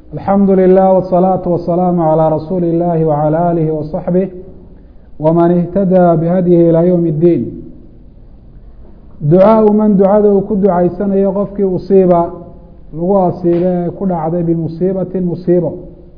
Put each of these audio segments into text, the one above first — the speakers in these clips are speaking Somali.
alxamdu lilah wالsalaaةu wasalaamu calىa rasuuli اllahi wعalى alihi waصaxbih wman ihtadaa bihadyihi ilaa ywm اddiin ducaau man ducada uu ku ducaysanayo qofkii usiiba lagu asiiba ee ku dhacday bimusiibati musiibo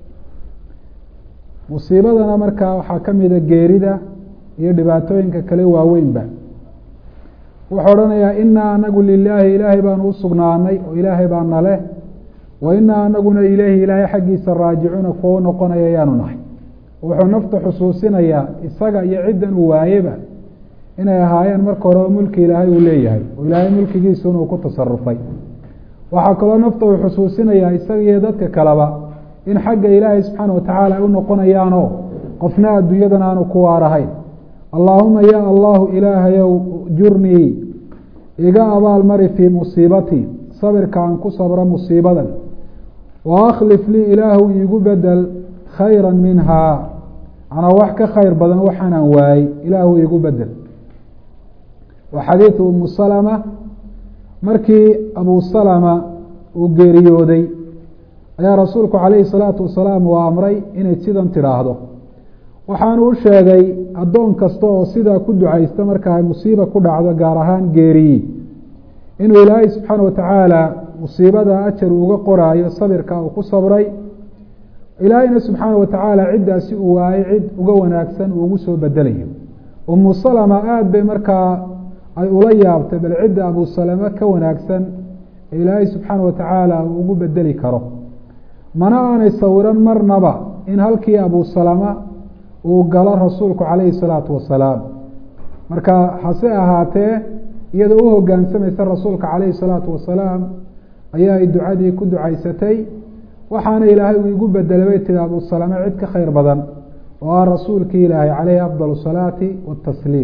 musiibadana markaa waxaa ka mida geerida iyo dhibaatooyinka kale waaweynba wuxuu odhanayaa inaa anagu lilaahi ilaahay baanu u sugnaanay oo ilaahay baa naleh wa inaa anaguna ileyhi ilaahay xaggiisa raajicuuna kuwa u noqonaya ayaanu nahay wuxuu nafta xusuusinayaa isaga iyo ciddan uu waayeba inay ahaayeen marka hore oo mulki ilaahay uu leeyahay oo ilaahay mulkigiisuna uu ku tasarufay waxaa kaloo nafta uu xusuusinayaa isaga iyo dadka kaleba in xagga ilaahay subxaana watacaala ay u noqonayaanoo qofna adduunyadan aanu ku waarahayn allaahuma ya allahu ilaahayow jurnii iga abaal mari fii musiibatii sabirka aan ku sabro musiibadan wa akhlif lii ilaahu iigu bedel khayra minhaa manaa wax ka khayr badan waxaanaan waayey ilaahu iigu bedel wa xadiidu umu salama markii abu salama uu geeriyooday ayaa rasuulku calayhi salaatu wasalaam uu amray inay sidan tidhaahdo waxaanu u sheegay addoon kasta oo sidaa ku ducaysta marka ay musiiba ku dhacdo gaar ahaan geeriyi inuu ilaahay subxaana watacaala musiibada ajar uga qoraayo sabirka uu ku sabray ilaahayna subxaana watacaala ciddaasi uu waayey cid uga wanaagsan uu ugu soo bedelayo umu salama aada bay markaa ay ula yaabtay bal cidda abu salama ka wanaagsan ee ilaahay subxaana watacaala uu ugu bedeli karo mana aanay sawiran marnaba in halkii abu salama uu galo rasuulku calayhi salaatu wasalaam marka hase ahaatee iyadoo u hogaansamaysa rasuulka calayhi salaatu wasalaam ayaa ay ducadii ku ducaysatay waxaana ilaahay uu igu bedelay bay tihi abu salame cid ka khayr badan oo ah rasuulkii ilaahay caleyhi afdal salaati watasliim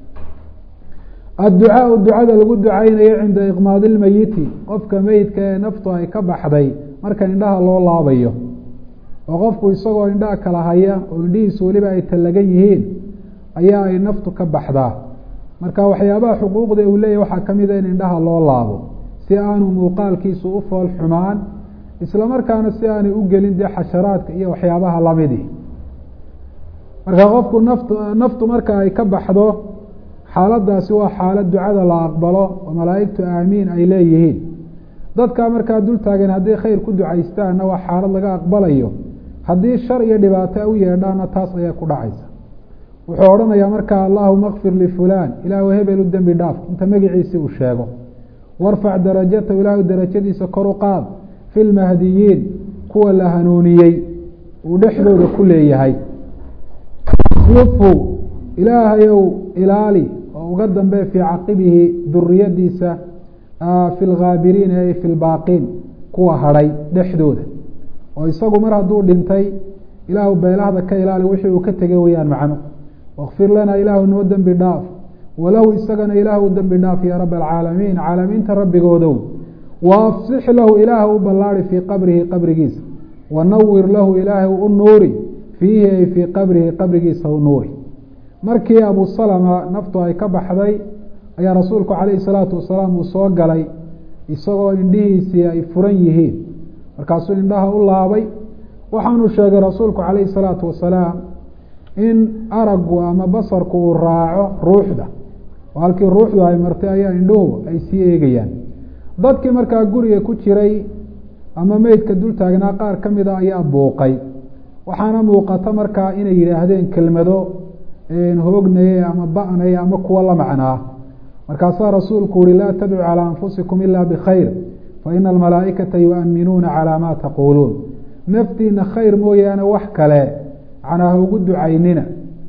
adducaau ducada lagu ducaynayo cinda iqmaadi lmeyiti qofka meyidka ee naftu ay ka baxday marka indhaha loo laabayo oo qofku isagoo indhaha kala haya oo indhihiisu weliba ay tallagan yihiin ayaa ay naftu ka baxdaa marka waxyaabaha xuquuqda uu leeyahy waxaa ka mida in indhaha loo laabo si aanu muuqaalkiisu u fool xumaan isla markaana si aanay u gelin dee xasharaadka iyo waxyaabaha lamidi marka qofku naftu naftu marka ay ka baxdo xaaladaasi waa xaalad ducada la aqbalo oo malaa'igtu aamiin ay leeyihiin dadkaa markaa dul taagan hadday khayr ku ducaystaanna waa xaalad laga aqbalayo haddii shar iyo dhibaato u yeedhaana taas ayaa ku dhacaysa wuxuu odhanayaa markaa allahuma kfir lifulaan ilaahu hebel u dembi dhaaf inta magiciisii uu sheego warfac darajatahu ilaahu darajadiisa kor u qaad fi lmahdiyiin kuwa la hanuuniyey uu dhexdooda ku leeyahay yufu ilaahayow ilaali oo uga dambe fii caqibihi duriyadiisa fi lghaabiriina ay fi lbaaqiin kuwa hadhay dhexdooda oo isagu mar hadduu dhintay ilaahu beelahda ka ilaali wixii uu ka tegay weyaan macno wakfir lana ilaahu noo dembi dhaaf walahu isagana ilaahu dembi dhaaf ya rab alcaalamiin caalamiinta rabbigoodow waafsix lahu ilaahu u ballaari fii qabrihi qabrigiisa wanawir lahu ilaahu u nuuri fiihi ay fii qabrihi qabrigiisa u nuuri markii abu salama naftu ay ka baxday ayaa rasuulku calayhi salaatu wasalaam uu soo galay isagoo indhihiisii ay furan yihiin markaasuu indhaha u laabay waxaanu sheegay rasuulku calayhi salaatu wasalaam in araggu ama basarku uu raaco ruuxda oo halkii ruuxdu ay martay ayaa indhuhu ay sii eegayaan dadkii markaa guriga ku jiray ama meydka dul taagnaa qaar ka mida ayaa buuqay waxaana muuqata markaa inay yidhaahdeen kelmado hoognaye ama ba'naye ama kuwa la macnaa markaasaa rasuulku uhi laa tadcu calى anfusikum ila bkhayr faina almalaa'ikata yu'aminuuna calى ma taquuluun naftiina khayr mooyaane wax kale macnaa ha ugu ducaynina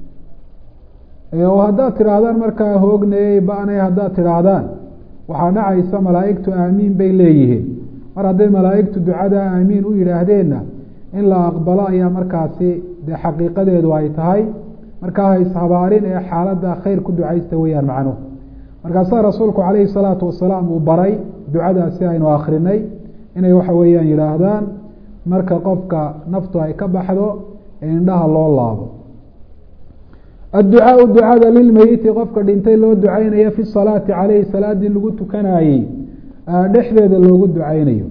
oo haddaad tidhaahdaan markaa hoognayey ba'nay haddaad tidhaahdaan waxaa dhacaysa malaa'igtu aamiin bay leeyihiin mar hadday malaa'igtu ducada aamiin u yidhaahdeenna in la aqbalo ayaa markaasi dee xaqiiqadeedu ay tahay markaa hayshabaarin ee xaaladda khayr ku ducaysta weyaan macnuhu markaasaa rasuulku calayhi salaatu wasalaam uu baray ducadaasi aynu akrinay inay waxa weeyaan yidhaahdaan marka qofka naftu ay ka baxdo ee indhaha loo laabo adducaau ducada lilmeyiti qofka dhintay loo ducaynayo fi salaati caleyhi salaadii lagu tukanayey dhexdeeda loogu ducaynayo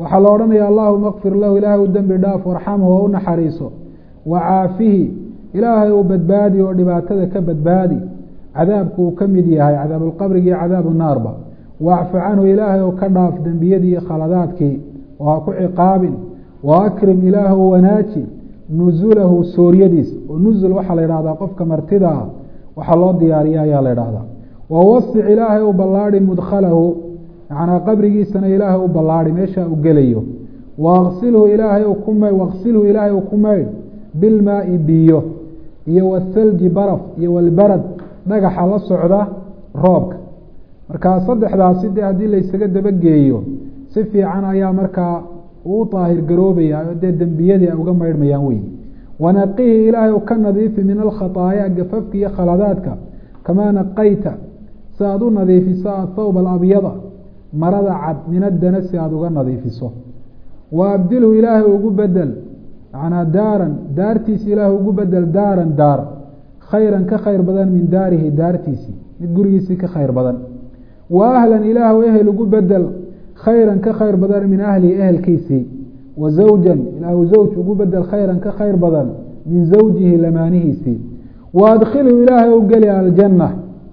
waxaa la odhanaya allahuma kfir lahu ilaahay u dembi dhaaf warxamhu oo u naxariiso wacaafihi ilaahay uu badbaadi oo dhibaatada ka badbaadi cadaabku uu ka mid yahay cadaabulqabrigi iyo cadaabu naarba wacfu canhu ilaahay ou ka dhaaf dembiyadii iyo khaladaadkii oo ha ku ciqaabin wa akrim ilaahu wanaaji nusulahu sooryadiisa oo nusul waxaa la yidhahdaa qofka martida ah waxaa loo diyaariya ayaa la idhahdaa wawasic ilaahay u ballaadi mudkhalahu macnaa qabrigiisana ilaahay u ballaadi meesha u gelayo wasilhu ilaahay ku ma waqsilhu ilaahay u ku maydh bilmaai biyo iyo wasalji baraf iyo walbarad dhagaxa la socda roobka markaa saddexdaasi dee haddii laysaga dabageeyo si fiican ayaa markaa uu daahir garoobaya oo dee dembiyadii ay uga maydhmayaan wey wanaqihi ilaahay ka nadiifi min alkhataaya gafafka iyo khaladaadka kamaa naqayta si aada u nadiifiso athawb alabyada marada cad min adana si aada uga nadiifiso wa abdilhu ilaahay ugu bedel macnaa daaran daartiisi ilaahay ugu bedel daaran daar khayran ka khayr badan min daarihi daartiisii mid gurigiisii ka khayr badan wa ahlan ilaahw ehel ugu bedel khayran ka khayr badan min ahlihi ehelkiisii wa zawjan ilaahu zawj ugu bedel khayran ka khayr badan min zawjihi lamaanihiisii wa adkhilhu ilaahay u geli aljanna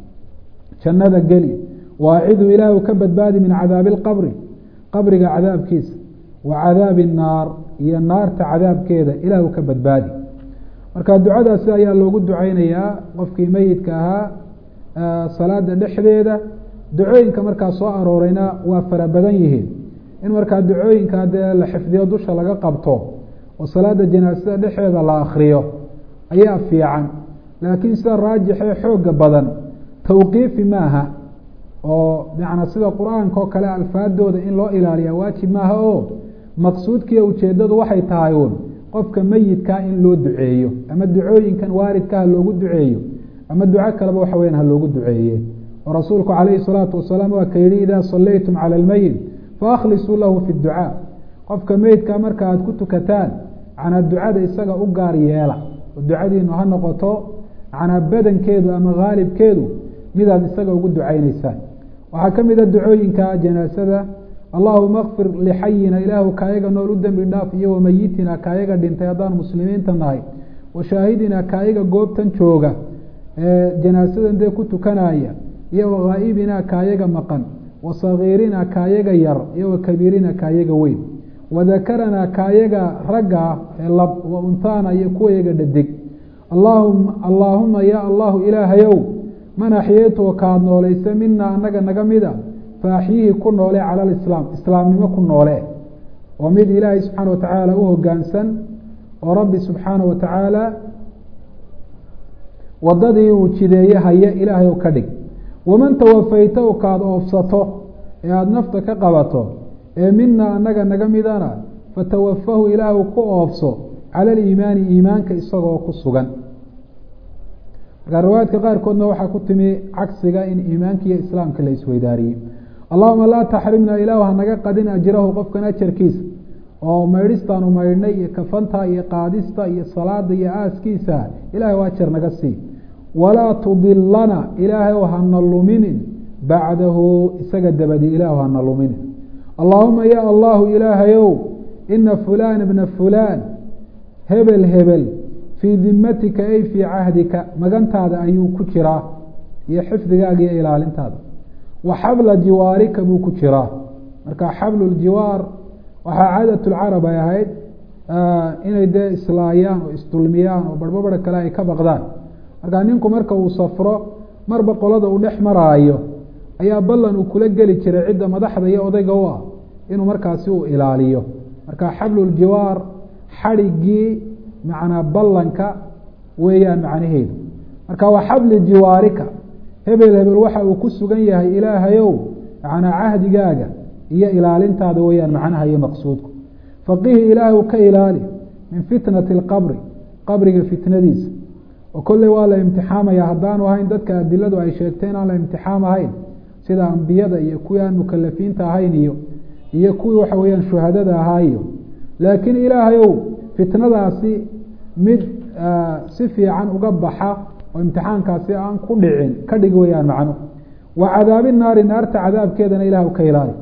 jannada geli waacidhu ilaahu ka badbaadi min cadaabi alqabri qabriga cadaabkiisa wa cadaabi الnaar iyo naarta cadaabkeeda ilaahu ka badbaadi marka ducadaasi ayaa loogu duceynayaa qofkii meyidka ahaa salaada dhexdeeda ducooyinka markaa soo arooreyna waa fara badan yihiin in markaa ducooyinka dee la xifdiyo dusha laga qabto oo salaada janaasada dhexeeda la akriyo ayaa fiican laakiin sida raajixee xooga badan tawqiifi maaha oo macnaa sida qur-aanka oo kale alfaadooda in loo ilaaliya waajib maaha oo maqsuudkiiyo ujeedadu waxay tahay uun qofka meyidkaa in loo duceeyo ama ducooyinkan waaridka ha loogu duceeyo ama duco kaleba waxa weyan ha loogu duceeye oo rasuulku calayhi salaatu wasalaam waa ka yihi idaa sallaytum cala almeyit faaklisuu lahu fi ducaa qofka meyidka marka aada ku tukataan macnaa ducada isaga u gaar yeela oo ducadiinu ha noqoto macnaa badankeedu ama haalibkeedu midaad isaga ugu ducayneysaan waxaa ka mid a ducooyinka janaasada allahuma kfir lixayina ilaahu kaayaga nool u dembi dhaaf iyo wamayitina kaayaga dhintay haddaan muslimiinta nahay washaahidina kaayaga goobtan jooga ee janaasadan dee ku tukanaya iyo wakaa'ibina kaayaga maqan wasagiirina kaayaga yar iyo wakabiirina kaayaga weyn wadakarana kaayaga ragga ee lab wa untaana iyo kuwayaga dhadig allaahuma ya allahu ilaahayow man axyeytuwa kaad noolaysa mina anaga naga mida faaxyihi ku noole cala alislaam islaamnimo ku noole oo mid ilaahay subxaana watacaala u hogaansan oo rabbi subxaana wa tacaala wadadii uu jideeye haya ilaahay ka dhig waman tawafayta u kaad oofsato ee aada nafta ka qabato ee mina anaga naga midana fatawafahu ilaahu ku oofso cala aliimaani iimaanka isagoo ku sugan markaa riwaayaadka qaarkoodna waxaa ku timi cagsiga in iimaanka iyo islaamka la isweydaariyey allahuma laa taxrimna ilaahu hanaga qadin ajrahu qofkan ajarkiisa oo maydhistaanu maydhnay iyo kafanta iyo qaadista iyo salaada iyo aaskiisa ilahay ajar naga sii walaa tudilana ilaahay hana luminin bacdahu isaga dabadi ilaahu hana luminin allaahuma ya allahu ilaahayow ina fulan bna fulan hebel hebel fii dimatika ay fii cahdika magantaada ayuu ku jiraa iyo xifdigaaga iyo ilaalintaada wa xabla jiwaarika buu ku jiraa marka xablu ljiwaar waxaa caadat lcarab ay ahayd inay dee islaayaan oo isdulmiyaan oo barhbabara kale ay ka baqdaan marka ninku marka uu safro marba qolada uu dhex maraayo ayaa ballan uu kula geli jiray cidda madaxda iyo odayga u ah inuu markaasi uu ilaaliyo marka xabluljiwaar xadhigii macnaa ballanka weeyaan macnaheedu marka waa xabli jiwaarika hebel hebel waxa uu ku sugan yahay ilaahayow macnaa cahdigaaga iyo ilaalintaada weeyaan macnaha iyo maqsuudku faqihi ilaahu ka ilaali min fitnati alqabri qabriga fitnadiisa oo kolley waa la imtixaamaya haddaanu ahayn dadka adiladu ay sheegtay inaan la imtixaam ahayn sida ambiyada iyo kuwii aan mukalafiinta ahayn iyo iyo kuwii waxa weeyaan shuhadada ahaa iyo laakiin ilaahayow fitnadaasi mid si fiican uga baxa oo imtixaankaasi aan ku dhicin ka dhig weyaan macno wa cadaabi naari naarta cadaabkeedana ilahu ka ilaali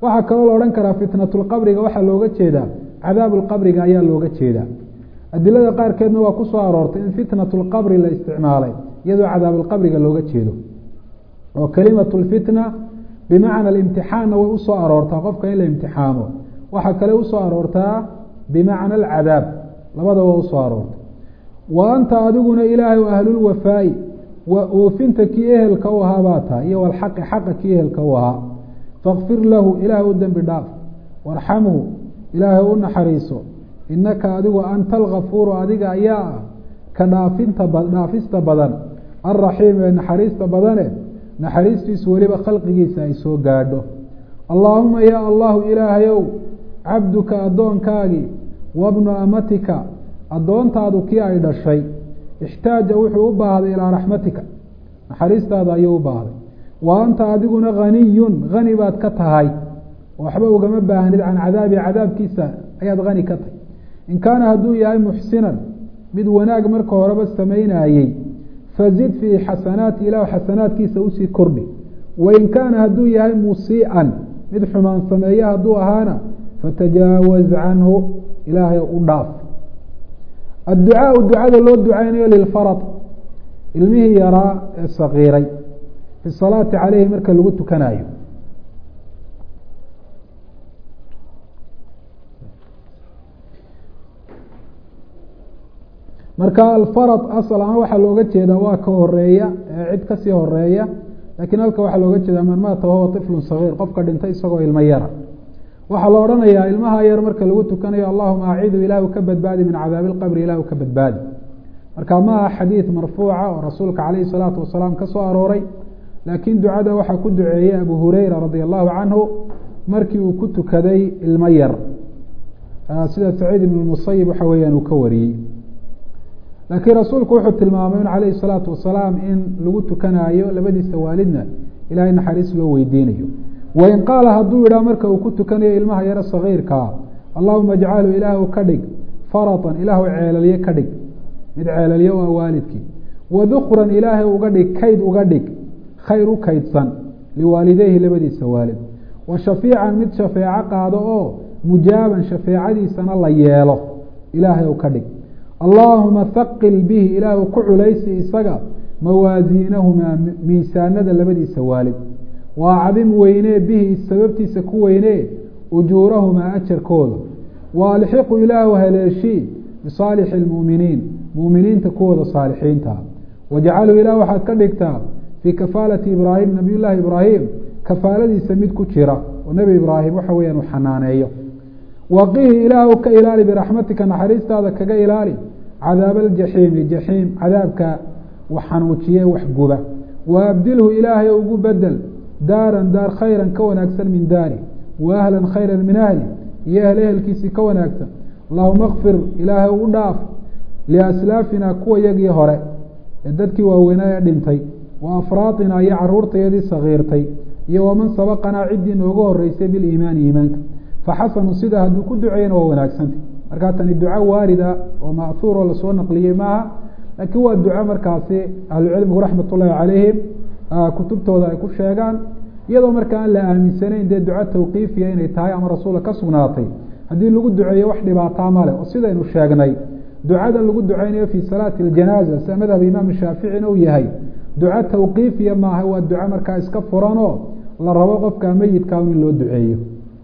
waxaa kaloo la odhan karaa fitnatulqabriga waxaa looga jeedaa cadaabulqabriga ayaa looga jeedaa adilada qaarkeedna waa ku soo aroortay in fitnatulqabri la isticmaalay iyadoo cadaabulqabriga looga jeedo oo kelimatu lfitna bimacna alimtixaanna way usoo aroortaa qofka in la imtixaamo waxaa kale usoo aroortaa bimacna alcadaab labadaba waa usoo aroortay wa anta adiguna ilaahay ahlulwafaa'i oofinta kii ehelka u ahaa baa tahay iyo walxaqi xaqa kii ehelka u ahaa fakfir lahu ilaahay u dembi dhaaf warxamhu ilaahay u naxariiso inaka adigu anta alkafuuru adiga ayaa ah ka dhaafinta dhaafista badan alraxiim ee naxariista badane naxariistiisu weliba khalqigiisa ay soo gaadho allaahuma yaa allahu ilaahayow cabduka addoonkaagii wabnu amatika addoontaadu kii ay dhashay ixtaaja wuxuu u baahday ilaa raxmatika naxariistaada ayuu u baahday wa anta adiguna haniyun hani baad ka tahay waxba ugama baahnid can cadaabi cadaabkiisa ayaad hani ka tahay in kaana hadduu yahay muxsinan mid wanaag marka horeba samaynayey fazid fii xasanaati ilah xasanaadkiisa usii kordhi wain kaana hadduu yahay musii'an mid xumaan sameeye hadduu ahaana fatajaawaz canhu ilaahay u dhaaf adducaau ducada loo ducaynayo lilfarad ilmihii yaraa ee sakiiray fi salaati caleyhi marka lagu tukanayo marka alfarad asal ahaan waxaa looga jeedaa waa ka horeeya ee cid kasii horeeya lakiin halka waxaa looga jeedaa man maata wahuwa طiflu sagiir qofka dhintay isagoo ilmo yara waxaa la odhanayaa ilmaha yar marka lagu tukanayo allahuma acidu ilahu ka badbaadi min cadaabi اlqabri ilahu ka badbaadi marka ma aha xadiid marfuuca oo rasuulka calayhi الsalaatu wasalaam ka soo arooray laakiin ducada waxaa ku duceeyey abu hureyra radia allahu canhu markii uu ku tukaday ilmo yar sida saciid ibn musayib waxa weeyaan uu ka wariyey laakiin rasuulku wuxuu tilmaamay in calayhi الsalaatu wasalaam in lagu tukanaayo labadiisa waalidna ilahay naxariis loo weydiinayo wain qaala hadduu yidhaah marka uu ku tukanayo ilmaha yaro sagiirkaa allahuma ajcalu ilaahu ka dhig faratan ilaahu ceelalye ka dhig mid ceelalye waa waalidkii wadukran ilaahay uga dhig kayd uga dhig khayr u kaydsan liwaalideyhi labadiisa waalid wa shafiican mid shafeeco qaado oo mujaaban shafeecadiisana la yeelo ilaahay u ka dhig allaahuma haqil bihi ilaahu ku culaysi isaga mawaasiinahumaa miisaanada labadiisa waalid wa acdim weynee bihi sababtiisa ku weynee ujuurahumaa ajarkooda wa alxiqu ilaahu haleeshii bisaalixi اlmuuminiin muuminiinta kuwooda saalixiinta wajcalu ilaah waxaad ka dhigtaa fii kafaalati ibraahim nabiy llaahi ibraahim kafaaladiisa mid ku jira oo nebi ibraahim waxa weyaan uu xanaaneeyo waqihi ilaahu ka ilaali biraxmatika naxariistaada kaga ilaali cadaab aljaxiimi jaxiim cadaabka wax xanuujiye wax guba wa abdilhu ilaahay ugu bedel daaran daar khayran ka wanaagsan min daari wa ahlan khayran min ahli iyo ehl ehelkiisii ka wanaagsan allahuma kfir ilaahay u dhaaf liaslaafina kuwa yagii hore ee dadkii waaweynaa ee dhintay wa afraaطina iyo caruurtayadii sagiirtay iyo waman sabaqanaa ciddii nooga horeysay biliimaani iimaanka faxasanu sida hadduu ku duceeyana waa wanaagsanta markaa tani duco waarida oo ma'huuroo lasoo naqliyey maaha laakiin waa duco markaasi ahlucilmigu raxmat ullaahi calayhim kutubtooda ay ku sheegaan iyadoo marka aan la aaminsanayn dee duco tawqiifiya inay tahay ama rasuula ka sugnaatay haddii lagu duceeyo wax dhibaataa ma leh oo sidaynu sheegnay ducada lagu duceynayo fii salaati اljanaaza sida madhab imaam shaaficina uu yahay duco tawqiifiya maaha waa duco markaa iska furanoo la rabo qofka meyidkaa in loo duceeyo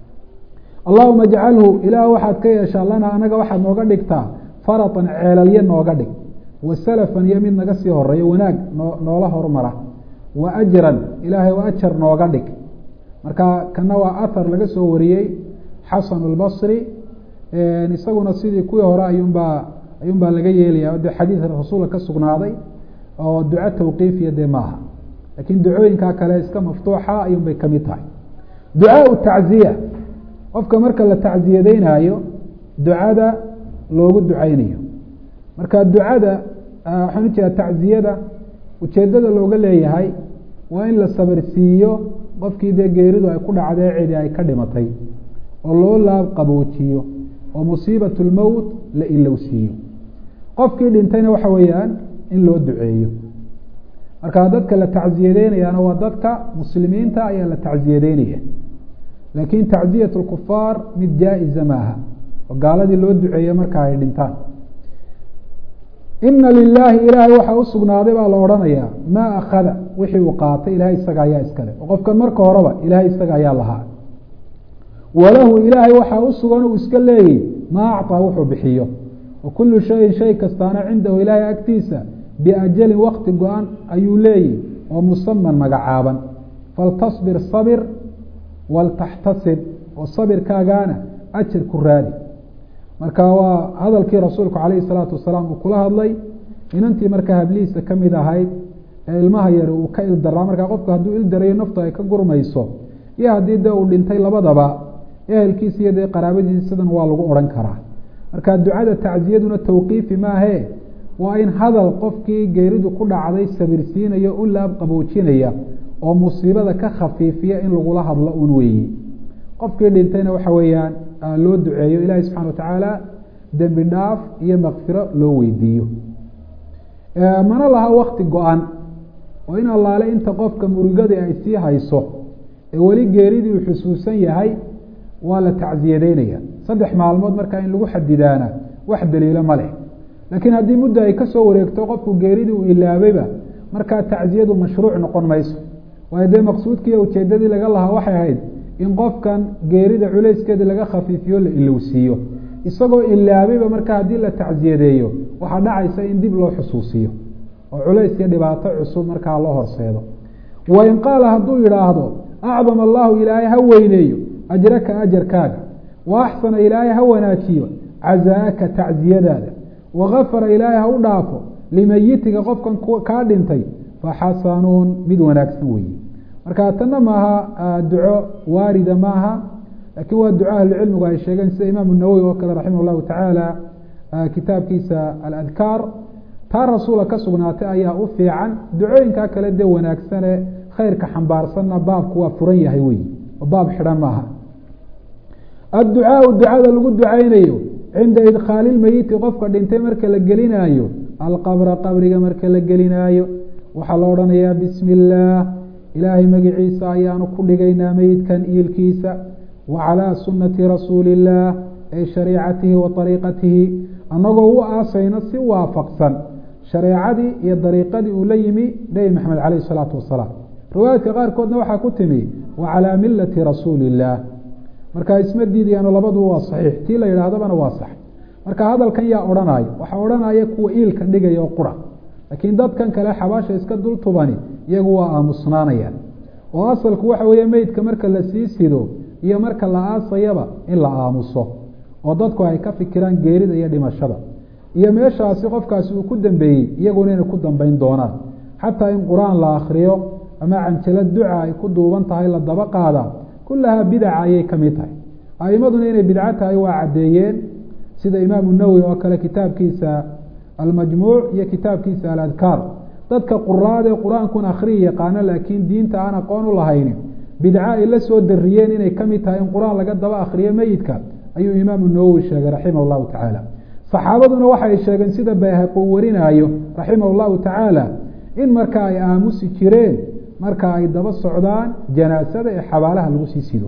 allahuma ajcalhu ilaah waxaad ka yeeshaa lana anaga waxaad nooga dhigtaa faratan ceelalye nooga dhig wa salafan iyo mid naga sii horeeyo wanaag noo noola hormara wa ajran ilaahay wa ajar nooga dhig marka kana waa ahar laga soo wariyey xasan اlbصri isaguna sidii kuwii hore ayuunbaa ayuun baa laga yeelaya de xadiid rasuulka ka sugnaaday oo duco tawqiifiya dee maaha lakiin ducooyinkaa kale iska maftuuxa ayuun bay kamid tahay ducaa tacziya qofka marka la tacziyadeynaayo ducada loogu duceynayo marka ducada waxaan u jeeda tacziyada ujeedada looga leeyahay waa in la sabirsiiyo qofkii dee geeridu ay ku dhacdee cidi ay ka dhimatay oo loo laab qaboojiyo oo musiibat lmowt la ilowsiiyo qofkii dhintayna waxa weeyaan in loo duceeyo marka dadka la tacziyadeynayaana waa dadka muslimiinta ayaa la tacziyadeynaya laakiin tacziyat lkufaar mid jaa-iza maaha oo gaaladii loo duceeye marka ay dhintaan ina lilaahi ilaahay waxaa usugnaaday baa la odhanayaa maa akada wixii uu qaatay ilahay isaga ayaa iskale oo qofkan marka horeba ilahay isaga ayaa lahaa walahu ilaahay waxaa usugan uu iska leeyay maa acطaa wuxuu bixiyo wa kulu shayin shay kastaana cindahu ilaahay agtiisa biajalin wakti go-an ayuu leeyahy oo musaman magacaaban faltasbir sabir waltaxtasib oo sabirkaagaana ajar ku raadi marka waa hadalkii rasuulku calayhi salaatu wasalaam uu kula hadlay inantii markaa hablihiisa ka mid ahayd ee ilmaha yari uu ka ildaraa markaa qofku hadduu ildarayo naftu ay ka gurmayso iyo haddii dee uu dhintay labadaba ehelkiisa iyo dee qaraabadiisa sidan waa lagu odhan karaa marka ducada tacziyaduna tawqiifi maahee waa in hadal qofkii geeridu ku dhacday sabirsiinaya u laab qaboojinaya oo musiibada ka khafiifiya in lagula hadlo un weeyi qofkii dhintayna waxa weeyaan loo duceeyo ilaahay subxana watacaala dembi dhaaf iyo makfiro loo weydiiyo mana laha wakti go-an oo in allaale inta qofka murigadii ay sii hayso ee weli geeridii uu xusuusan yahay waa la tacsiyadeynaya saddex maalmood markaa in lagu xadidaana wax daliilo ma leh laakiin haddii muddo ay kasoo wareegto qofku geeridii uu ilaabayba markaa tacsiyadu mashruuc noqon mayso waayo dee maqsuudkii ujeedadii laga lahaa waxay ahayd in qofkan geerida culayskeedii laga khafiifiyo la ilowsiiyo isagoo ilaabayba markaa haddii la tacsiyadeeyo waxaa dhacaysa in dib loo xusuusiyo oo culays iyo dhibaato cusub markaa loo horseedo wain qaala hadduu yidhaahdo acdam allahu ilaahay ha weyneeyo ajraka ajarkaaga wa axsana ilaahay ha wanaajiyo cazaaka tacsiyadaada wagafara ilaahay ha u dhaafo limayitika qofkan kaa dhintay faxasanuun mid wanaagsan weeye marka tanna maaha duco waarida maaha laakiin waa duco ahlucilmigu ay sheegeen sida imaamu nawowi oo kale raximah llahu tacaala kitaabkiisa aladkaar taa rasuula ka sugnaatay ayaa u fiican ducooyinkaa kale dee wanaagsane khayrka xambaarsanna baabku waa furan yahay wey oo baab xidhan maaha adducaau ducada lagu ducaynayo cinda idkhaali lmeyiti qofka dhintay marka la gelinaayo alqabra qabriga marka la gelinaayo waxaa la odhanayaa bismi illaah ilaahay magiciisa ayaanu ku dhigaynaa meyidkan iilkiisa wa calaa sunnati rasuuli illaah ay shariicatihi wa ariiqatihi annagoo u aasayno si waafaqsan shareecadii iyo dariiqadii uu la yimi nebi maxamed caleyh isalaatu wasalaam riwaayaadka qaarkoodna waxaa ku timi wa calaa milati rasuuli illaah marka isma diidayaano labaduba waa saxiix tii la yidhaahdabana waa sax marka hadalkan yaa odhanaya waxaa odhanaya kuwa iilka dhigaya oo qura laakiin dadkan kale xabaasha iska dul tubani iyagu waa aamusnaanayaan oo asalku waxa weeye meydka marka la sii sido iyo marka la aasayaba in la aamuso oo dadku ay ka fikiraan geerida iyo dhimashada iyo meeshaasi qofkaasi uu ku dambeeyey iyaguna inay ku dambeyn doonaan xataa in qur-aan la akriyo ama canjalo duca ay ku duuban tahay la daba qaada kulahaa bidaca ayay ka mid tahay aimaduna inay bidco tahay waa caddeeyeen sida imaamu nawowi oo kale kitaabkiisa almajmuuc iyo kitaabkiisa aladkaar dadka quraadee qur-aankun akhriyi yaqaano laakiin diinta aan aqoon u lahayni bidco ay la soo dariyeen inay ka mid tahay in qur-aan laga daba akhriyo meyidka ayuu imaamu nawowi sheegay raximah llahu tacaala saxaabaduna waxay sheegeen sida bayhaqi uu warinaayo raximah llahu tacaala in marka ay aamusi jireen marka ay daba socdaan janaasada ee xabaalaha lagu sii sido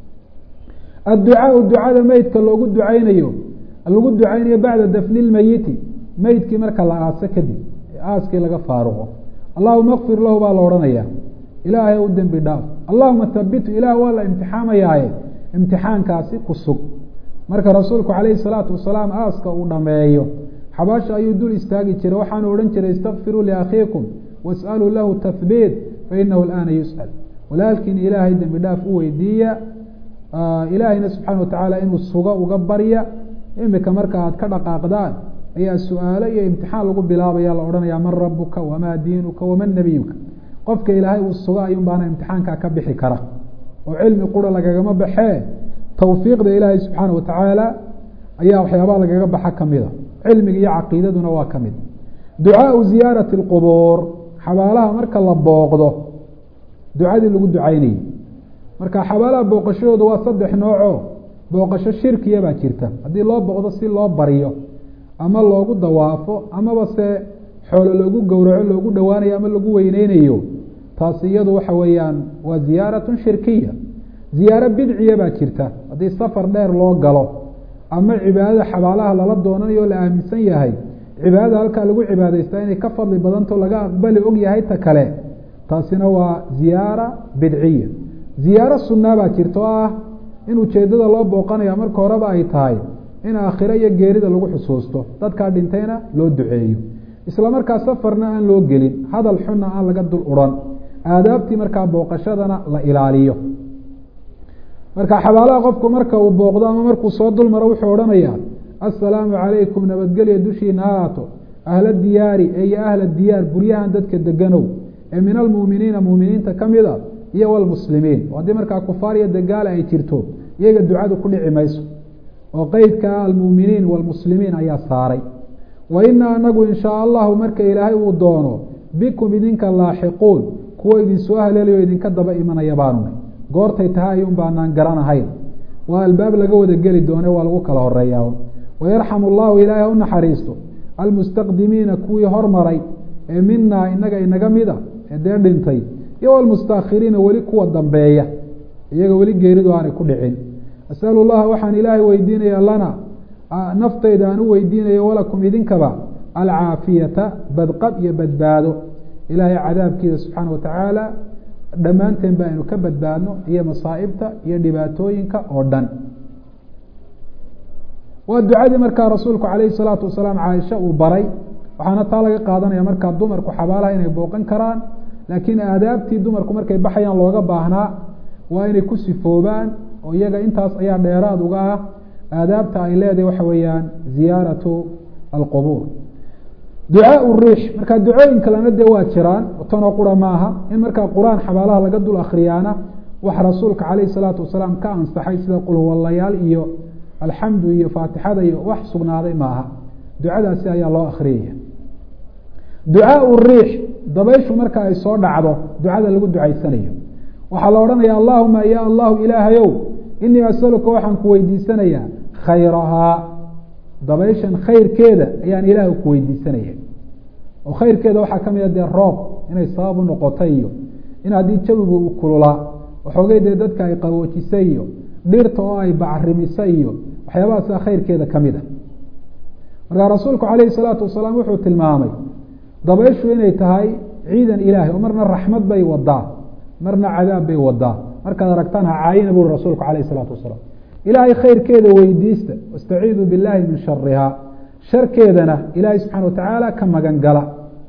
adducaau ducada meydka loogu ducaynayo lagu ducaynayo bacda dafni lmeyiti meydkii marka la aaso kadib aaskii laga faaruqo allahuma kfir lahu baa la odhanaya ilaahay u dembi dhaaf allahuma habitu ilaah waa la imtixaamayaaye imtixaankaasi ku sug marka rasuulku calayhi salaatu wasalaam aaska uu dhameeyo xabaasha ayuu dul istaagi jiray waxaanu odhan jiray istakfiruu liakhiikum was'aluu lahu tahbiit fainahu alaana yus'al walaalkiin ilaahay dembi dhaaf u weydiiya ilaahayna subxaana watacaala inuu sugo uga barya imika marka aad ka dhaqaaqdaan ayaa su-aalo iyo imtixaan lagu bilaabaya la odhanaya man rabuka wamaa diinuka waman nabiyuka qofka ilaahay uu sugo ayuun baana imtixaankaa ka bixi kara oo cilmi qura lagagama baxee tawfiiqda ilaahay subxaana watacaala ayaa waxyaabaha lagaga baxa kamida cilmiga iyo caqiidaduna waa ka mid ducaau ziyaarati اlqubuur xabaalaha marka la booqdo ducadii lagu ducaynayay marka xabaalaha booqashadooda waa saddex nooco booqasho shirkiya baa jirta haddii loo booqdo si loo baryo ama loogu dawaafo amaba se xoolo loogu gowraco loogu dhowaanayo ama lagu weyneynayo taasi iyadu waxa weeyaan waa ziyaaratun shirkiya ziyaaro bidciya baa jirta haddii safar dheer loo galo ama cibaadada xabaalaha lala doonanayo o la aaminsan yahay cibaadada halkaa lagu cibaadaystaa inay ka fadli badanto laga aqbali og yahay ta kale taasina waa ziyaara bidciya ziyaaro sunnaa baa jirta oo ah in ujeeddada loo booqanaya marka horeba ay tahay in aakhiro iyo geerida lagu xusuusto dadkaa dhintayna loo duceeyo isla markaa safarna aan loo gelin hadal xunna aan laga dul udhan aadaabtii markaa booqashadana la ilaaliyo marka xabaalaha qofku marka uu booqdo ama markuu soo dul maro wuxuu odhanayaa assalaamu calaykum nabadgelya dushiina ha haato ahla diyaari eeyo ahla diyaar guryahan dadka deganow ee min almuuminiina muuminiinta ka mid a iyo walmuslimiin oo haddii markaa kufaar iyo dagaala ay jirto iyaga ducadu ku dhici mayso oo qeydka almuuminiin walmuslimiin ayaa saaray wa inaa anagu in shaa allahu marka ilaahay uu doono bikum idinka laaxiquun kuwa idinsoo haleelayo idinka daba imanaya baanunay goortay tahay ayuun baanaan garanahayn waa albaab laga wada geli doone waa lagu kala horeeyaa wayarxamu allahu ilaahay ha u naxariisto almustaqdimiina kuwii hormaray ee minaa inaga inaga mida ee dee dhintay iyo almustaakhiriina weli kuwa dambeeya iyaga weli geeridu aanay ku dhicin asalu llaha waxaan ilaahay weydiinaya lana naftayda aan u weydiinayo walakum idinkaba alcaafiyata badqab iyo badbaado ilaahay cadaabkiisa subxaana watacaala dhammaanteen ba aynu ka badbaadno iyo masaa'ibta iyo dhibaatooyinka oo dhan waa ducadii markaa rasuulku calayhi salaatu wasalaam caaisha uu baray waxaana taa laga qaadanaya markaa dumarku xabaalaha inay booqan karaan laakiin aadaabtii dumarku markay baxayaan looga baahnaa waa inay ku sifoobaan oo iyaga intaas ayaa dheeraad uga ah aadaabta ay leedahay waxa weeyaan ziyaaratu alqubuur ducaau riix markaa ducooyin kalena dee waa jiraan tanoo qura maaha in markaa qur-aan xabaalaha laga dul akriyaana wax rasuulka calayhi salaatu wasalaam ka ansaxay sida qulhuwallayaal iyo alxamdu iyo faatixada iyo wax sugnaaday maaha ducadaasi ayaa loo akriyaya ducaau riix dabayshu marka ay soo dhacdo ducada lagu ducaysanayo waxaa la odhanaya allahuma ya allahu ilaahayow inii asaluka waxaan ku weydiisanayaa khayrahaa dabayshan khayrkeeda ayaan ilaah ku weydiisanaya oo khayrkeeda waxaa ka mid a dee roob inay sabab u noqotay iyo in haddii jawigu uu kululaa waxoogay dee dadka ay qaboojisay iyo dhirta oo ay bacrimisay iyo waxyaabahaasa khayrkeeda ka mid a markaa rasuulku calayhi salaatu wasalaam wuxuu tilmaamay dabayshu inay tahay ciidan ilaahay oo marna raxmad bay wadaa marna cadaab bay wadaa markaad aragtaan ha caayina buri rasuulku calayhi salaatu wasalaam ilaahay khayrkeeda weydiista wastaciidu billahi min sharihaa sharkeedana ilaahay subxana wa tacaala ka magan gala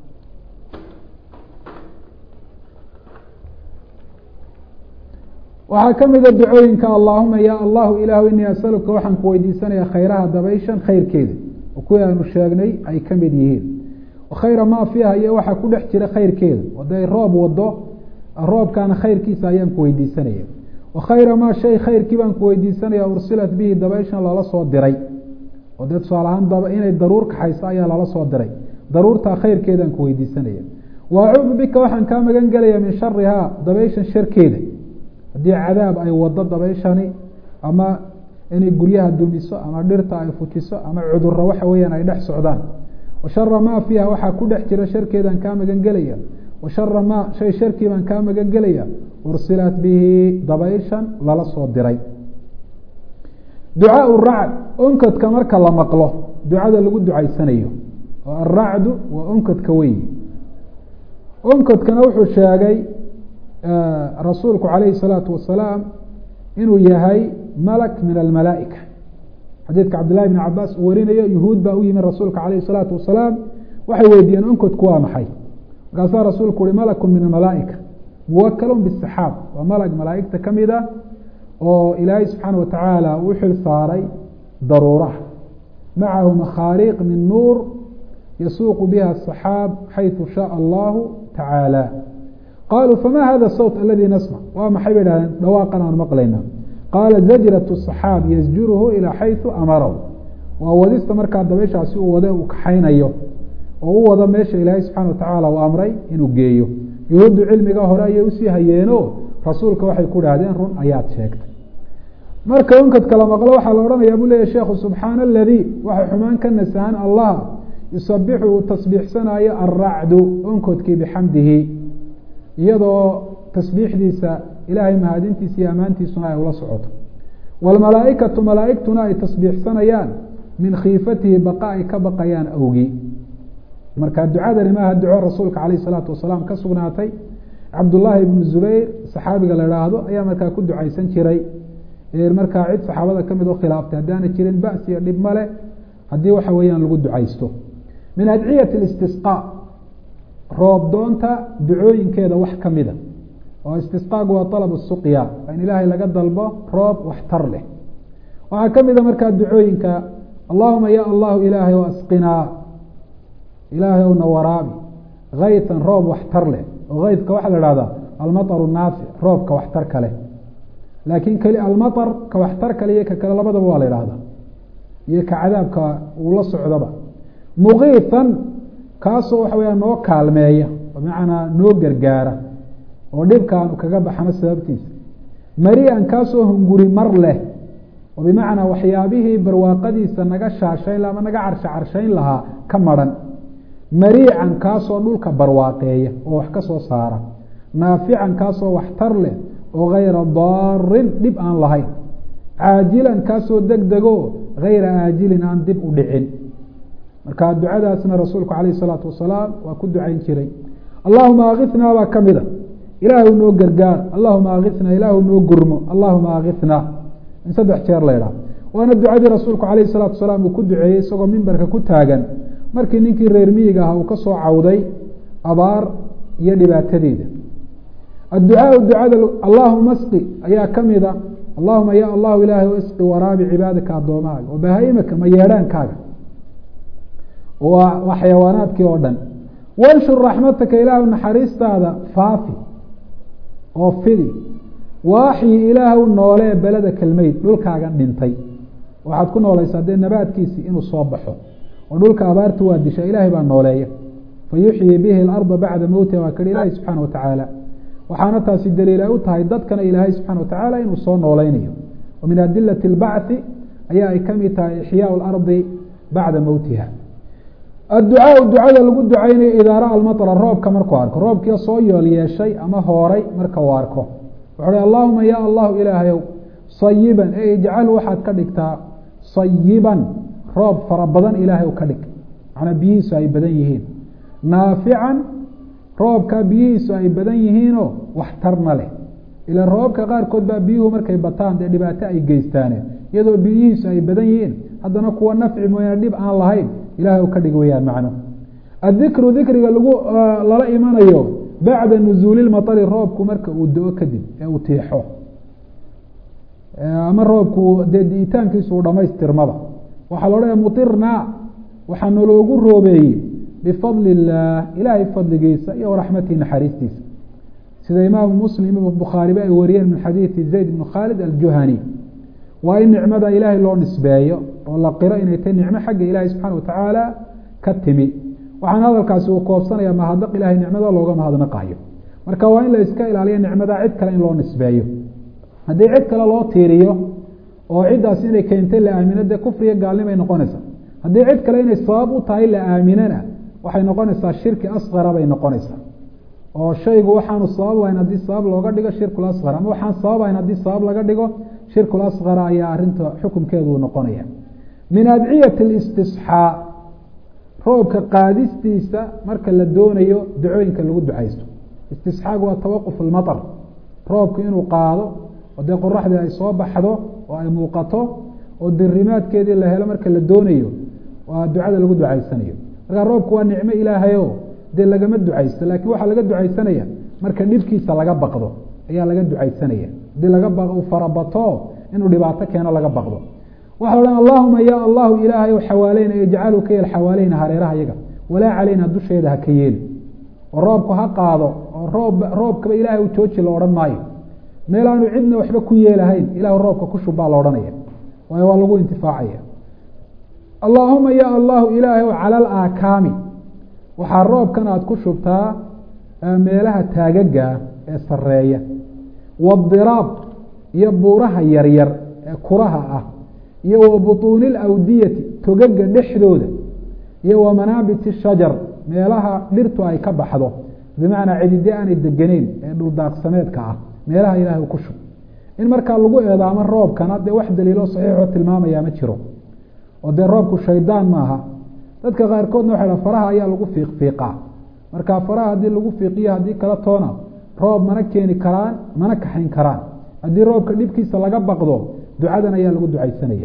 waxaa ka mida ducooyinka allahuma ya allahu ilaahu inii asaluka waxaan ku weydiisanaya khayraha dabayshan khayrkeeda oo kuwii aanu sheegnay ay ka mid yihiin khayra maa fiiha iyo waxaa ku dhex jira khayrkeeda haday roob wado roobkaana khayrkiisa ayaan ku weydiisanaya wa khayra maa shay khayrkii baan ku weydiisanaya ursilat bihi dabayshan lala soo diray oo dee tusaale ahaan inay daruur kaxayso ayaa lala soo diray daruurtaa khayrkeedaan ku weydiisanaya wa acuudu bika waxaan kaa magan gelaya min sharihaa dabayshan sharkeeda haddii cadaab ay wado dabayshani ama inay guryaha dumiso ama dhirta ay fujiso ama cuduro waxa weeyaan ay dhex socdaan wa shara maa fiiha waxaa ku dhex jira sharkeedaan kaa magan gelaya wa shara maa shay sharkii baan kaa magan gelaya ursilat bihi dabayshan lala soo diray ducaau racd onkadka marka la maqlo ducada lagu ducaysanayo oo aracdu waa onkadka weyi onkadkana wuxuu sheegay rasuulku calayhi الsalaatu wasalaam inuu yahay malak min almalaaئika xadiidka cabdillahi bn cabaas uu warinayo yuhuud baa u yimi rasuulka calayh الsalaatu wasalaam waxay weydiiyeen onkadku waa maxay markaasaa rasuulku uhi malaku min amalaaئika muwakal bالsaxaab waa malag malaaigta ka mid a oo ilaahay subxaana wa tacaala uu xil saaray daruuraha macahu makhaariiq min nuur yasuuqu biha asaxaab xayثu shaء allahu tacaala qaluu fama hada sawt aladi nasmc waa maxay bay dhahdeen dhawaaqan aan maqlayna qaala zajrat الصaxaab yasjuruhu ilaa xayثu amarahu waa wadista markaa dabayshaasi uu wade uu kaxaynayo oo u wado meesha ilaahay subxana wa tacaala uu amray inuu geeyo yuhuuddu cilmiga hore ayay usii hayeeno rasuulka waxay ku dhahdeen run ayaad sheegtay marka onkadka la maqlo waxaa la odhanaya buu leeyahy sheekhu subxaana aladii waxa xumaan ka nasahan allah yusabixu uu tasbiixsanayo alracdu onkodkii bixamdihi iyadoo tasbiixdiisa ilaahay mahadintiisa iyo ammaantiisuna ay ula socoto wاlmalaaئikatu malaaئigtuna ay tasbiixsanayaan min khiifatihi baqa ay ka baqayaan awgii marka ducadani maaha duco rasuulka alayh الsalaatu wasalaam ka sugnaatay cabdullaahi ibnu zubayr saxaabiga la haahdo ayaa markaa ku ducaysan jiray markaa cid saxaabada kamid oo khilaaftay haddaana jirin bas iyo dhib male haddii waxa weeyaan lagu ducaysto min adciyati اlistisqaa roob doonta ducooyinkeeda wax kamida oo istisqaagu waa alab suqya in ilaahay laga dalbo roob waxtar leh waxaa kamida markaa ducooyinka allahuma ya allahu ilaahay o asqinaa ilaahay ow na waraabi kaytan roob waxtar leh oo kaydka waxaa la ihahdaa almaطru naafic roobka waxtar kale laakiin keli almaطr ka waxtar kale iyo ka kale labadaba waa la ihahdaa iyo ka cadaabka uu la socdaba muqiitan kaasoo waxa weya noo kaalmeeya bimacnaa noo gargaara oo dhibkaanu kaga baxno sababtiisa marian kaasoo hunguri mar leh oo bimacnaa waxyaabihii barwaaqadiisa naga shaashayn ama naga carsha carshayn lahaa ka maran mariican kaasoo dhulka barwaaqeeya oo wax ka soo saara naafican kaasoo waxtar leh oo gayra daarin dhib aan lahayn caajilan kaasoo deg dego gayra aajilin aan dib u dhicin marka ducadaasna rasuulku alayh الsalaatu wasalaam waa ku ducayn jiray allahuma akithnaa baa kamida ilaahu noo gargaar allahuma akithnaa ilaahu noo gurmo allahuma akithnaa in saddex jeer la idhaah waana ducadii rasuulku alayh الsalaatu wasalaam uu ku duceeyey isagoo mimbarka ku taagan markii ninkii reer miyiga ahaa uu ka soo cawday abaar iyo dhibaatadeeda adducaau ducada allahuma sqi ayaa kamida allahuma ya allahu ilaahay o isqi waraabi cibaadaka addoomahaga oo bahaimaka ma yeedhaankaaga waa xayawaanaadkii oo dhan wanshur raxmataka ilaahu naxariistaada faafi oo fidi waaxyi ilaahw noolee beleda kelmeyd dhulkaagan dhintay waxaad ku noolaysaa dee nabaadkiisii inuu soo baxo oo dhulka abaartu waa disha ilaahay baa nooleeya fayuxyi bihi اlarda bacda mowtiha waa kari ilaahi subxaana watacaala waxaana taasi daliil ay u tahay dadkana ilaahay subxana watacaala inuu soo nooleynayo wa min adilati اlbacthi ayaa ay kamid tahay ixyaau اlardi bacda mowtiha adducaau ducada lagu ducaynayo idaara almaطra roobka markuu arko roobkii soo yool yeeshay ama hooray marka uu arko wuxuu hi allahuma ya allahu ilaahayow sayiban e ijcal waxaad ka dhigtaa sayiban roob fara badan ilaahay ka dhig macnaa biyihiisu ay badan yihiin naafican roobka biyihiisu ay badan yihiinoo waxtarna leh ila roobabka qaarkood baa biyuhu markay bataan dee dhibaato ay geystaane iyadoo biyihiisu ay badan yihiin haddana kuwa nafci mooyaane dhib aan lahayn ilahay ka dhig weyaan macno adikru dikriga lagu lala imanayo bacda nuzuuli maطari roobku marka uu do-o kadib ee uu tiixo ama roobku dee di'itaankiisu uu dhamaystirmaba waxaa la odhanaya mutirnaa waxaa naloogu roobeeyey bifadli illaah ilaahay fadligiisa iyo raxmatihi naxariistiisa sida imaamu muslim bukhaariba ay wariyeen min xadiidi zayd bn khaalid aljuhani waa in nicmada ilaahay loo nisbeeyo oo la qiro inay tahy nicmo xagga ilaahay subxaana watacaala ka timi waxaana hadalkaasi uu koobsanaya mahadnaq ilahay nicmada looga mahadnaqayo marka waa in la iska ilaaliyo nicmada cid kale in loo nisbeeyo haddii cid kale loo tiiriyo oo ciddaas inay keentay la aamino dee kufriga gaalnimay noqonaysaa haddii cid kale inay sabab u tahay la aaminana waxay noqonaysaa shirki asqara bay noqonaysaa oo shaygu waxaanu sabab ahayn haddii sabab looga dhigo shirkul asqar ama waxaan sabab ahayn haddii sabab laga dhigo shirkul asqara ayaa arinta xukumkeedu noqonaya min adciyati اlistisxaa roobka qaadistiisa marka la doonayo ducooyinka lagu ducaysto istisxaagu waa tawaquf اlmaطr roobku inuu qaado oo dee qoraxdii ay soo baxdo oo ay muuqato oo dirimaadkeedii la helo marka la doonayo waa ducada lagu ducaysanayo markaa roobku waa nicmo ilaahayo dee lagama ducaysto lakin waxaa laga ducaysanaya marka dhibkiisa laga baqdo ayaa laga ducaysanaya hadii laga u farabato inuu dhibaato keeno laga baqdo waxa la odhan allahuma ya allahu ilaahay xawaaleyna ijcalu ka yeel xawaaleyna hareeraha yaga walaa caleyna dusheeda ha ka yeeli oo roobku ha qaado oo roob roobkaba ilaahay u jooji la odhan maayo meel aanu cidna waxba ku yeelahayn ilahu roobka ku shub baa la odhanaya waayo waa lagu intifaacaya allaahuma ya allahu ilaahay cala alaakaami waxaa roobkan aada ku shubtaa meelaha taagaga ee sareeya waadiraab iyo buuraha yaryar ee kuraha ah iyo wa butuuni alawdiyati togaga dhexdooda iyo wa manaabiti shajar meelaha dhirtu ay ka baxdo bimacnaa cidide aanay degeneyn ee dhuldaaqsameedka ah meelaha ilahay ku shub in markaa lagu eedaamo roobkana dee wax daliilo saxiixoo tilmaamaya ma jiro oo dee roobku shaydaan maaha dadka qaarkoodna waxa faraha ayaa lagu fiiqfiiqaa marka faraha haddii lagu fiiqiyo haddii kala toona roob mana keeni karaan mana kaxayn karaan haddii roobka dhibkiisa laga baqdo ducadan ayaa lagu ducaysanaya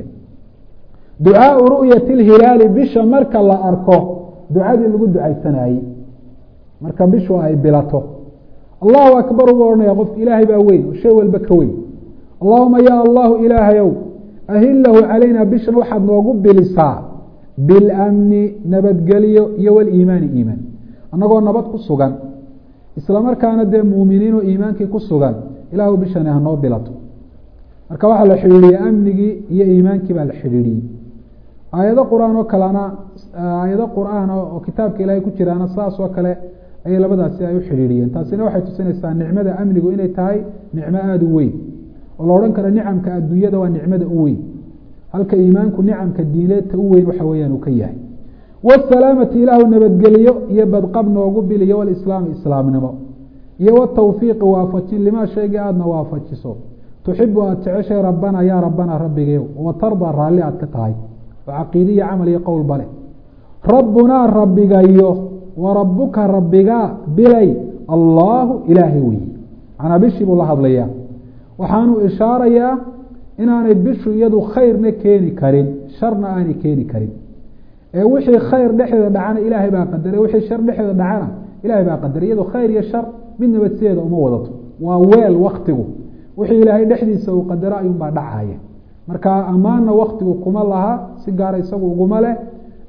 ducaau ru'yati lhilaali bisha marka la arko ducadii lagu ducaysanayey marka bishu ay bilato allahu akbar ugu odhanaya qofka ilaahay baa weyn oo shay walba ka weyn allahuma ya allahu ilaahayow ahillahu calayna bishan waxaad noogu bilisaa bilamni nabadgelyo iyo waliimaani iimaan annagoo nabad ku sugan isla markaana dee muuminiin oo iimaankii ku sugan ilaahu bishani hanoo bilato marka waxaa la xidhiidhiyey amnigii iyo iimaankii baa la xidhiidhiyey aayado qur-aan oo kalena aayado qur-aan oo kitaabka ilaahay ku jiraana saas oo kale ayay labadaasi ay u xidhiidhiyeen taasina waxay tusinaysaa nicmada amnigu inay tahay nicmo aada u weyn oo la odhan karo nicamka adduunyada waa nicmada u weyn halka iimaanku nicamka diineedta u weyn waxa weeyaan uu ka yahay wasalaamati ilaahu nabadgeliyo iyo badqab noogu biliyo walislaami islaamnimo iyo watawfiiqi waafajin limaa shaygii aadna waafajiso tuxibu aada jeceshay rabbana yaa rabbana rabbigayow watardaa raalli aad ka tahay oo caqiidiya camal iyo qowl bale rabbunaa rabbigayo wa rabbuka rabbigaa bilay allaahu ilaahay weyi manaa bishii buu la hadlayaa waxaanu ishaarayaa inaanay bishu iyadu khayrna keeni karin sharna aanay keeni karin ee wixii khayr dhexdeeda dhacana ilaahay baa qadaray wixii shar dhexdeeda dhacana ilahay baa qadaray iyado khayr iyo shar mid nabadsideeda uma wadato waa weel waktigu wixii ilaahay dhexdiisa uu qadaro ayuunbaa dhacaya marka ammaanna waktigu kuma laha si gaara isagu uguma leh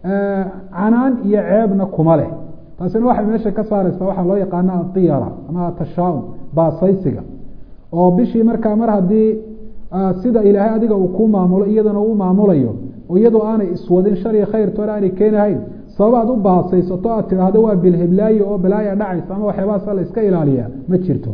canaan iyo ceebna kuma leh taasina waxay meesha ka saareysaa waxaa loo yaqaana atiyara ama atashaum baasaysiga oo bishii markaa mar haddii sida ilaahay adiga uu ku maamulo iyadana uu maamulayo oo iyadoo aanay iswadin shar iyo khayrtoona aanay keenahayn sababa aad u baasaysato aad tidhaahdo waa bilhiblaayo oo balaaya dhacaysa ama waxyaabahaasa la iska ilaaliya ma jirto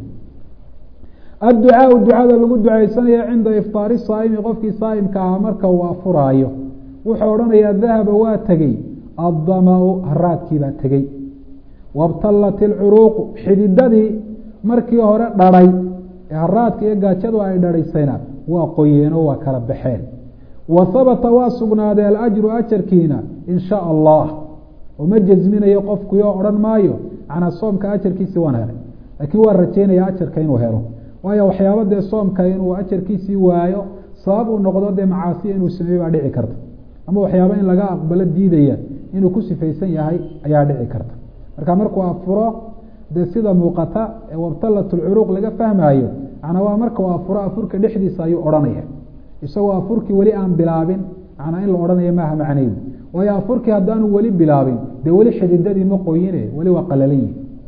adducaau ducada lagu ducaysanaya cinda iftaari saa'imi qofkii saa'imka ahaa marka uu afuraayo wuxuu odhanayaa dahaba waa tegey addama-u haraadkii baa tegey wabtallat ilcuruuqu xididadii markii hore dhadhay ee haraadka iyo gaajadu ay dhadhaysayna waa qoyeenoo waa kala baxeen wa habata waa sugnaaday alajru ajarkiina in sha allah oo ma jasminayo qofkuyo odhan maayo macnaa soomka ajarkiisii waan helay laakiin waa rajeynaya ajarka inuu helo waayo waxyaaba dee soomka inuu ajarkiisii waayo sabab uu noqdo dee macaasiya inuu sameeye baa dhici karta ama waxyaaba in laga aqbalo diidaya inuu ku sifaysan yahay ayaa dhici karta marka markuu afuro dee sida muuqata ee wabtalat lcuruuq laga fahmaayo macnaa waa marka uu afuro afurka dhexdiisa ayuu odhanaya isagoo afurkii weli aan bilaabin macnaa in la odhanayo maaha macnaydu waayo afurkii haddaanu weli bilaabin dee weli xididadii ma qoyine weli waa qalalayi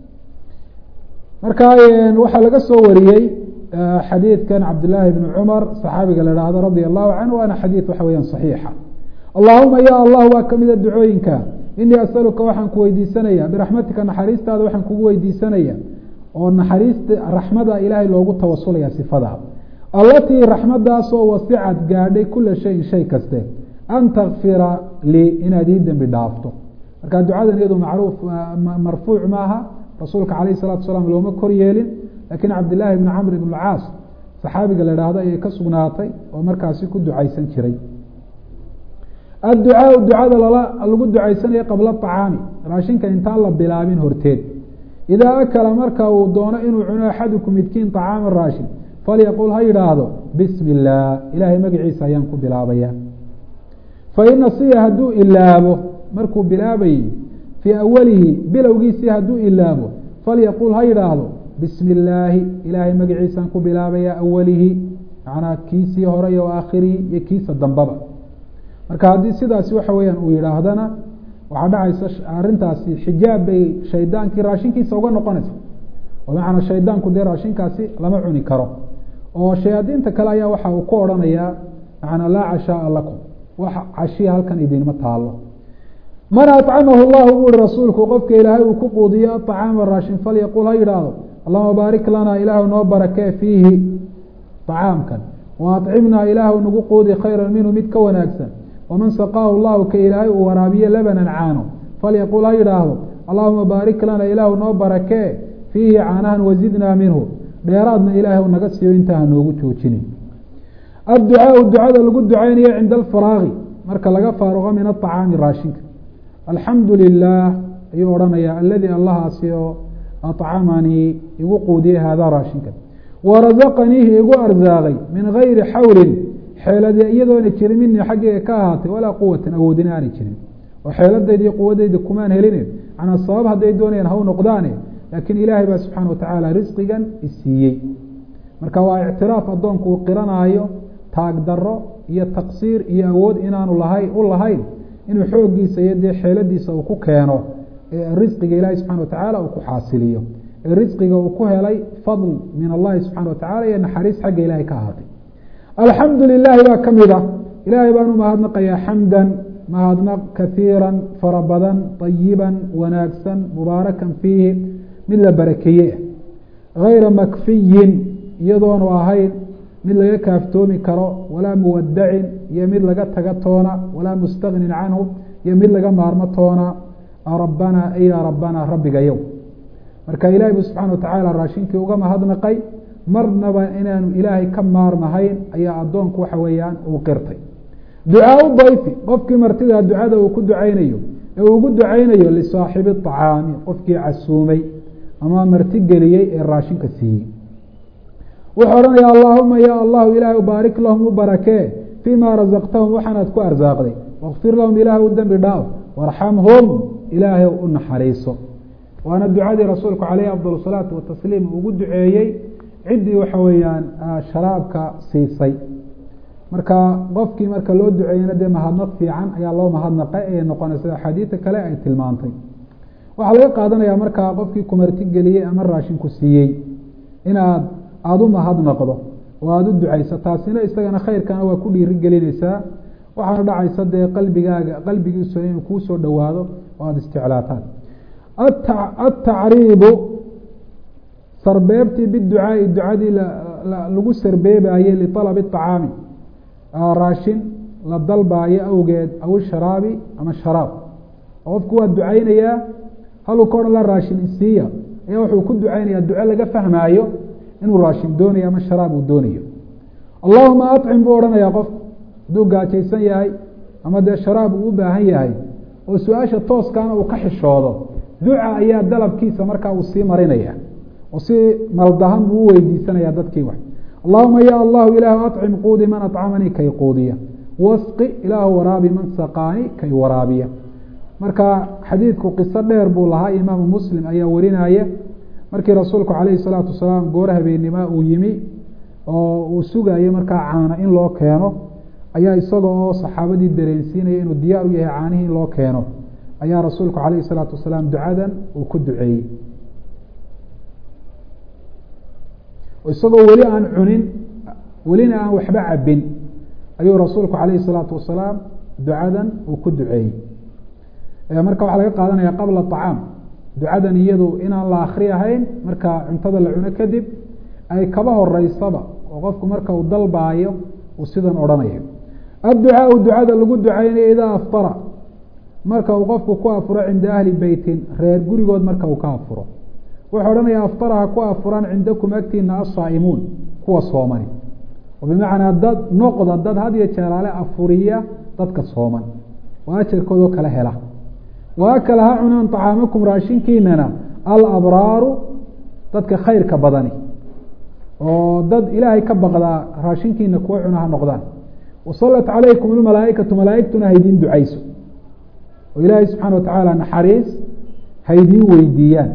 marka waxaa laga soo wariyey xadiidkan cabdillaahi bni cumar saxaabiga la haahdo radia allahu canhu waana xadiid waxa weyaan saxiixa allahuma ya allah waa kamida ducooyinka inii asaluka waxaan ku weydiisanaya biraxmatika naxariistaada waxaan kugu weydiisanaya oo naxariista raxmada ilaahay loogu tawasulaya sifada allatii raxmadaasoo wasicad gaadhay kula shayin shay kaste an takfira lii inaad ii dembi dhaafto marka ducadan iyadu macruuf marfuuc maaha rasuulka calayh salatu salaam looma kor yeelin laakiin cabdillaahi bni camr ibn caas saxaabiga la idhaahdo ayay ka sugnaatay oo markaasi ku ducaysan jiray adducaau ducada lagu ducaysanayo qabla acaami raashinka intaan la bilaabin horteed idaa akala marka uu doono inuu cuno axaduku midkiin طacaama raashin falyaqul ha yidhaahdo bismi illaah ilaahay magaciisa ayaan ku bilaabaya fain nasiya hadduu ilaabo markuu bilaabayey fii awalihi bilowgiisii hadduu ilaabo falyaqul ha yidhaahdo bismi illaahi ilaahay magaciisaan ku bilaabaya awalihi macnaa kiisii hore iyo aakhirihi iyo kiisa dambaba marka haddii sidaasi waxa weeyaan uu yidhaahdana waxaa dhacaysa arrintaasi xijaab bay shaydaankii raashinkiisa uga noqonaysa oo macnaa shaydaanku dee raashinkaasi lama cuni karo oo shayaadiinta kale ayaa waxa uu ku odhanayaa macnaa laa cashaaa lakum wax cashiya halkan idinma taalo man acamahu llahu buu ihi rasuulku qofka ilaahay uu ku quudiyo aطacaama raashin falyaqul ha yidhaahdo allahuma baarik lanaa ilaahu noo barakee fiihi طacaamkan wa acimnaa ilaahu nagu quudi khayra minhu mid ka wanaagsan waman saqaahu llahu ka ilaahay uu waraabiye labanan caano falyaqul ha yidhaahdo allahuma baarik lana ilaahu noo barakee fiihi caanahan wazidnaa minhu dheeraadna ilaahay naga siiyo intaa hanoogu joojinin adducaau ducada lagu ducaynayo cinda alfaraaqi marka laga faaruqo min aطacaami raashinka alxamdu lilah ayuu odhanaya aladii allahaasi oo acamanii igu quudiyey haadaa raashinka warazaqaniihi igu arsaaqay min gayri xawlin xeelade iyadoona jirin minii xaggeyga ka ahaatay walaa quwatin awoodina aanay jirin oo xeeladayda iyo quwadayda kumaan helin manaa sabab hadday doonayaan haw noqdaane laakiin ilaahay baa subxaana watacaala risqigan isiiyey marka waa ictiraaf addoonku uu qiranaayo taag daro iyo taqsiir iyo awood inaanu lahay u lahayn inuu xooggiisa iyo dee xeeladiisa uu ku keeno risqiga ilaahay subxana watacaala uu ku xaasiliyo ee risqiga uu ku helay fadl min allahi subxana watacala iyo naxariis xagga ilaahay ka ahaatay alxamdu lilaahi baa ka mid a ilaahay baan u mahadnaqayaa xamdan mahadnaq kaiira fara badan ayiban wanaagsan mubaarakan fiihi mid la barakeeye gayra makfiyin iyadoonu ahayn mid laga kaaftoomi karo walaa muwadacin iyo mid laga taga toona walaa mustagnin canhu iyo mid laga maarmo toona rabbana ya rabbana rabbigayow marka ilaahay buu subxana watacaala raashinkii uga mahadnaqay marnaba inaanu ilaahay ka maarmahayn ayaa addoonku waxa weeyaan uu qirtay ducaau dayfi qofkii martida ducada uu ku ducaynayo ee uu ugu ducaynayo lisaaxibi acaami qofkii casuumay ama marti geliyey ee raashinka siiyey wuxuu odhanaya allaahuma ya allahu ilaahay baarik lahum u barakee fii ma rasaqtahum waxaanaad ku arsaaqday wakfir lahum ilaahay u dembi dhaaf warxamhum ilaahay u naxariiso waana ducadii rasuulku caleyhi afdal salaatu watasliim ugu duceeyey ciddii waxa weeyaan sharaabka siisay marka qofkii marka loo duceeyena dee mahadnaq fiican ayaa loo mahadnaqay ayay noqonaysa axaadiida kale ay tilmaantay waxaa laga qaadanaya markaa qofkii kumarti geliyey ama raashinku siiyey inaad aada u mahadnaqdo oo aada u ducayso taasina isagana khayrkana waa ku dhiiri gelinaysaa waxaana dhacaysa dee qalbigaaga qalbigiisu inuu kuu soo dhowaado oo aada isjeclaataan atacriibu sarbeebtii biducaai ducadii lagu sarbeebayey lialabi acaami raashin la dalbaayo awgeed aw sharaabi ama sharaab oo qofku waa ducaynayaa haluu ka odhan la raashin isiiya ayaa wuxuu ku ducaynaya duco laga fahmaayo inuu raashin doonayo ama sharaab uu doonayo allahuma acim buu odhanayaa qofku hadduu gaajaysan yahay ama dee sharaab uu u baahan yahay oo su-aasha tooskaana uu ka xishoodo duca ayaa dalabkiisa markaa uu sii marinaya oo si maldahan buu u weydiisanaya dadkii wax allahuma ya allahu ilaahu acim quudi man acamanii kay quudiya wasqi ilaahu waraabi man saqaani kay waraabiya marka xadiidku qiso dheer buu lahaa imaamu muslim ayaa warinaya markii rasuulku calayhi salaatu wasalaam goor habeennima uu yimi oo uu sugayo markaa caana in loo keeno ayaa isaga oo saxaabadii dareensiinaya inuu diyaar u yahay caanihii in loo keeno ayaa rasuulku calayhi salaatu wasalaam ducadan uu ku duceeyey isagoo weli aan cunin welina aan waxba cabin ayuu rasuulku calayhi salaatu wasalaam ducadan uu ku duceeyey marka waxaa laga qaadanaya qabla acaam ducadan iyadu inaan la akri ahayn marka cuntada la cuno kadib ay kaba horeysaba oo qofku marka uu dalbaayo uu sidan odhanayo adducaau ducada lagu ducaynayo idaa aftara marka uu qofku ku afuro cinda ahli beytin reer gurigood marka uu ka afuro wuxuu odhanaya aftara ha ku afuraan cindakum agtiina asaa'imuun kuwa soomani oo bimacnaa dad noqda dad had iyo jeeraale afuriya dadka sooman oo ajarkoodoo kala hela waa kale ha cunaan طacaamakum raashinkiinana alabraaru dadka khayrka badani oo dad ilaahay ka baqdaa raashinkiina kuwa cuna ha noqdaan wasalat calaykum اmalaaikatu malaaigtuna haydiin ducayso oo ilaahay subxaana watacaala naxariis haydiin weydiiyaan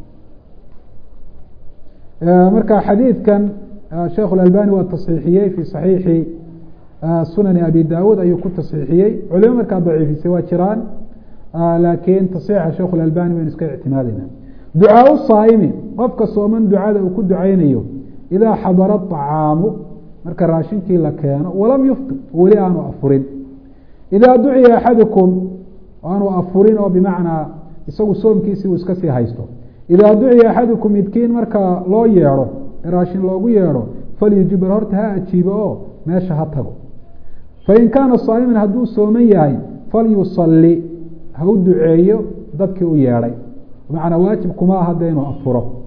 marka xadiidkan sheekh اlalbani waa taصxiixiyey fi صaxiixi sunani abi dawuud ayuu ku taصxiixiyey culimo markaa daciifisay waa jiraan laakiin taصiixa sheekh اlalbani baynu iska ictimaadayna ducaau saa'imi qofka sooman ducada uu ku ducaynayo idaa xadara الطacaamu marka raashinkii la keeno walam yuftir weli aanu afurin idaa duciya axadukum aanu afurin oo bimacnaa isagu soomkiisii uu iska sii haysto idaa duciya axadukum midkiin marka loo yeedho ee raashin loogu yeedho falyujibr horta ha ajiibo oo meesha ha tago fain kaana saa'iman hadduu sooman yahay falyusali ha u duceeyo dadkii u yeedhay bimacnaa waajib kuma aha de inuu afuro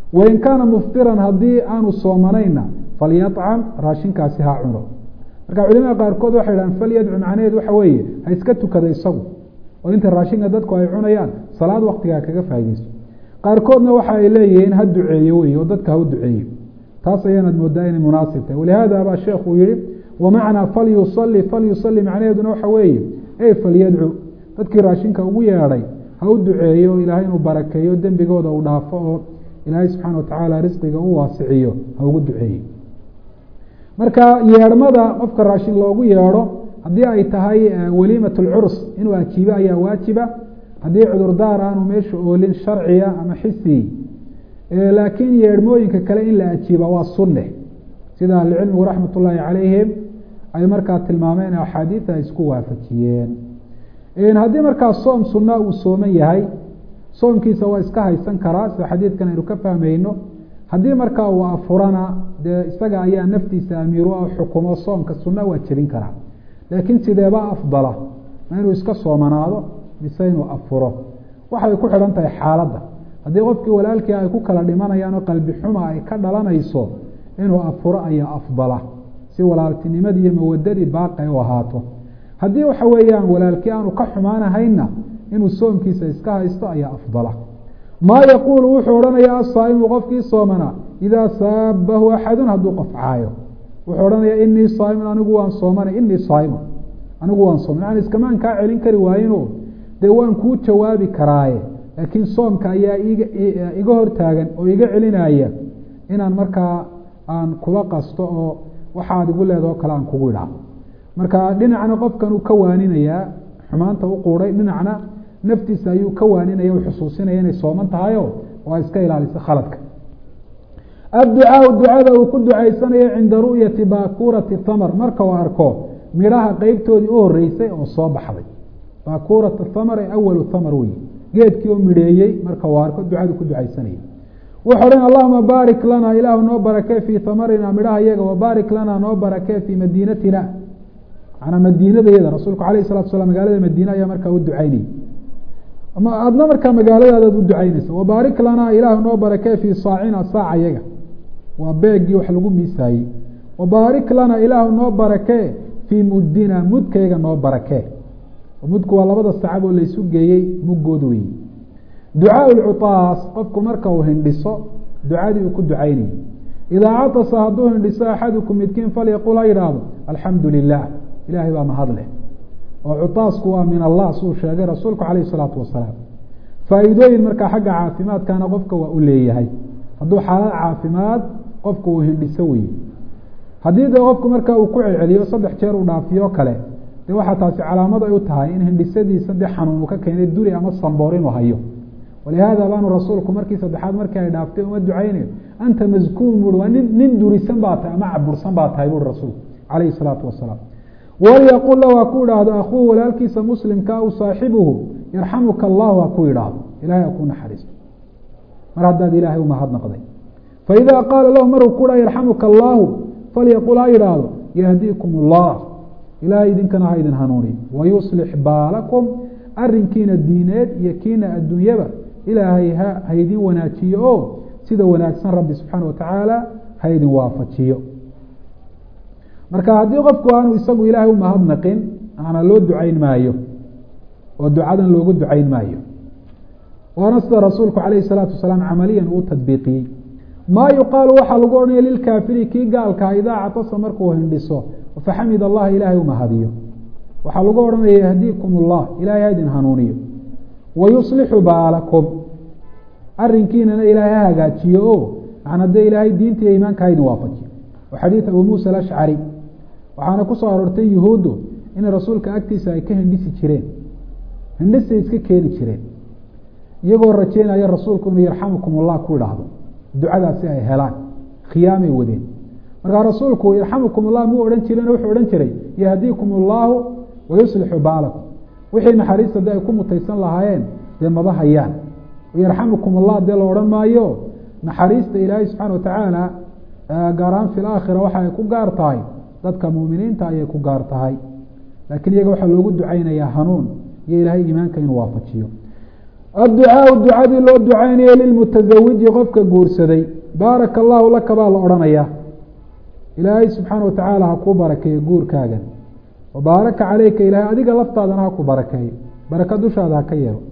wain kaana muftiran haddii aanu soomanayna falyacam raashinkaasi ha cuno marka culimada qaarkood waxay dhahan falyadcu macnaheed waxa weeye ha iska tukada isagu oo inta raashinka dadku ay cunayaan salaad waktigaa kaga faaideyso qaarkoodna waxa ay leeyihiin ha duceeyo wey oo dadka ha u duceeyo taas ayaanaad moodaa inay munaasib tahay walihaada baa sheekuu yihi wamacnaa falyusali falyusali macnaheeduna waxa weeye e falyadcu dadkii raashinka ugu yeedhay ha u duceeyo ilaahay inuu barakeeyo dembigooda uu dhaafo oo ilaahay subxaana watacaala risqiga u waasiciyo ha ugu duceeyo marka yeedhmada qofka raashin loogu yeedho haddii ay tahay waliimat lcurs inuu ajiibo ayaa waajiba haddii cudurdaar aanu meesha oolin sharciya ama xisi laakiin yeedhmooyinka kale in la ajiiba waa sunne sida ahlicilmigu raxmat ullaahi calayhim ay markaa tilmaameen axaadiida ay isku waafajiyeen haddii markaa soom sunna uu sooman yahay soomkiisa waa iska haysan karaa sida xadiidkan aynu ka fahmayno haddii markaa uu afurana dee isaga ayaa naftiisa amiiru ah xukumo soomka sunna waa jebin karaa laakiin sideeba afdala ma inuu iska soomanaado mise inuu afuro waxay ku xidhan tahay xaaladda haddii qofkii walaalkii ay ku kala dhimanayaan oo qalbi xuma ay ka dhalanayso inuu afuro ayaa afdala si walaaltinimadii iyo mawadadii baaqi u ahaato haddii waxa weeyaan walaalkii aanu ka xumaanahayna inuu soomkiisa iska haysto ayaa afdala maa yaquulu wuxuu odhanaya asaa'imu qofkii soomanaa idaa saabahu axadun hadduu qof caayo wuxuu odhanaya inii saaimun anigu waan soomanay inii saaimun anigu waan sooman yani iskamaan kaa celin kari waayino dee waan kuu jawaabi karaaye laakiin soomka ayaa iga iga hortaagan oo iga celinaya inaan markaa aan kula qasto oo waxaad igu leedao kale aan kugu idhaa marka dhinacna qofkan uu ka waaninayaa xumaanta u quuday dhinacna naftiisa ayuu ka waaninaya u xusuusinaya inay sooman tahayo oo ay iska ilaaliso khaladka adducaau ducada uu ku ducaysanayo cinda ru'yati baakuurati thamar marka uu arko midhaha qeybtoodii u horeysay oo soo baxday baakuurata thamar ee awalu thamar wey geedkii oo midheeyey marka uu arko ducadu ku ducaysanaya wuxuu odhan allahuma baarik lana ilaahu noo barakee fii hamarina midhaha iyaga wabaarik lana noo barakee fii madiinatina manaa madiinadayada rasuulku alayh salatu slam magaalada madiine ayaa markaa u ducaynayay adna markaa magaaladaadaad u ducaynaysa wabaarik lana ilaahu noo barakee fii saacina saaca yaga waa beegii wax lagu miisaayey wabaarik lana ilaahu noo barakee fii muddina mudkayga noo barakee mudku waa labada sacab oo laysu geeyey muggood wey ducaa lcutaas qofku marka uu hindhiso ducadii uu ku ducaynayay idaa catasa hadduu hindhiso axadukum midkiin falyaqul ha yidhaahdo alxamdu lilah ilaahay baa mahadleh oo cutaasku waa min allah suu sheegay rasuulku calayh isalaatu wasalaam faa'iidooyin markaa xagga caafimaadkana qofka waa u leeyahay hadduu xaalad caafimaad qofku uu hindhiso weye haddii dee qofku markaa uu ku celceliyo saddex jeer uu dhaafiyo kale dee waxaa taasi calaamad ay u tahay in hindhisadiisa dee xanuun uu ka keenay duri ama samboor inuu hayo walihaada baanu rasuulku markii saddexaad markii ay dhaaftay uma ducaynayo anta maskuun bui waa nin nin durisan baa tahay ama cabursan baa tahay bui rasuulku calayhi salaatu wasalaam walyaqul lahu ha ku idhaahdo akhuuhu walaalkiisa muslimka aw saaxibuhu yarxamuka allahu ha ku idhaahdo ilahay ha ku naxariisto mar haddaad ilaahay umahadnaqday faidaa qaala lahu maruu ku dha yarxamuka allaahu falyaqul ha idhaahdo yahdiikum allah ilaahay idinkana ha idin hanuuniyo wayuslix baalakum arinkiina diineed iyo kiina adduunyaba ilaahay ha idin wanaajiyo oo sida wanaagsan rabbi subxaana watacaala ha idin waafajiyo marka haddii qofku aanu isagu ilaahay umahadnaqin ana loo ducayn maayo oo ducadan loogu ducayn maayo waana sida rasuulku calayhi salaatu wasalaam camaliyan uu tadbiiqiyey maa yuqaalu waxaa lagu odhanaya lilkaafiri kii gaalkaa idaa catasa markuu hindhiso faxamid allaha ilaahay umahadiyo waxaa lagu odhanaya yahdiikum allah ilahay ha idin hanuuniyo wayuslixu baalakum arinkiinana ilaahay ha hagaajiyo o macna dee ilaahay diinta iyo iimaanka ha idin waafajiyo oo xadiid abu muusa alashcari waxaana ku soo aroortay yuhuuddu inay rasuulka agtiisa ay ka hindhisi jireen hindhisay iska keeni jireen iyagoo rajeynaya rasuulku inuu yarxamukum allah ku idhaahdo ducadaasi ay helaan khiyaamay wadeen markaa rasuulku yarxamukum allah muu odhan jirin wuxuu odhan jiray yahdiikum allaahu wayuslixu baalakum wixii naxariista dee ay ku mutaysan lahaayeen dee maba hayaan yarxamukum allah dee la odhan maayo naxariista ilaahay subxaana watacaala gaar ahaan fi laakhira waxa ay ku gaar tahay dadka muuminiinta ayay ku gaar tahay laakiin iyaga waxaa loogu ducaynayaa hanuun iyo ilaahay iimaanka inuu waafajiyo adducaau ducadii loo ducaynayo lilmutasawiji qofka guursaday baaraka allahu laka baa la odhanayaa ilaahay subxaana wa tacaala ha kuu barakeeyo guurkaagan wa baaraka caleyka ilaahay adiga laftaadana ha ku barakeeyo baraka dushaada ha ka yeelo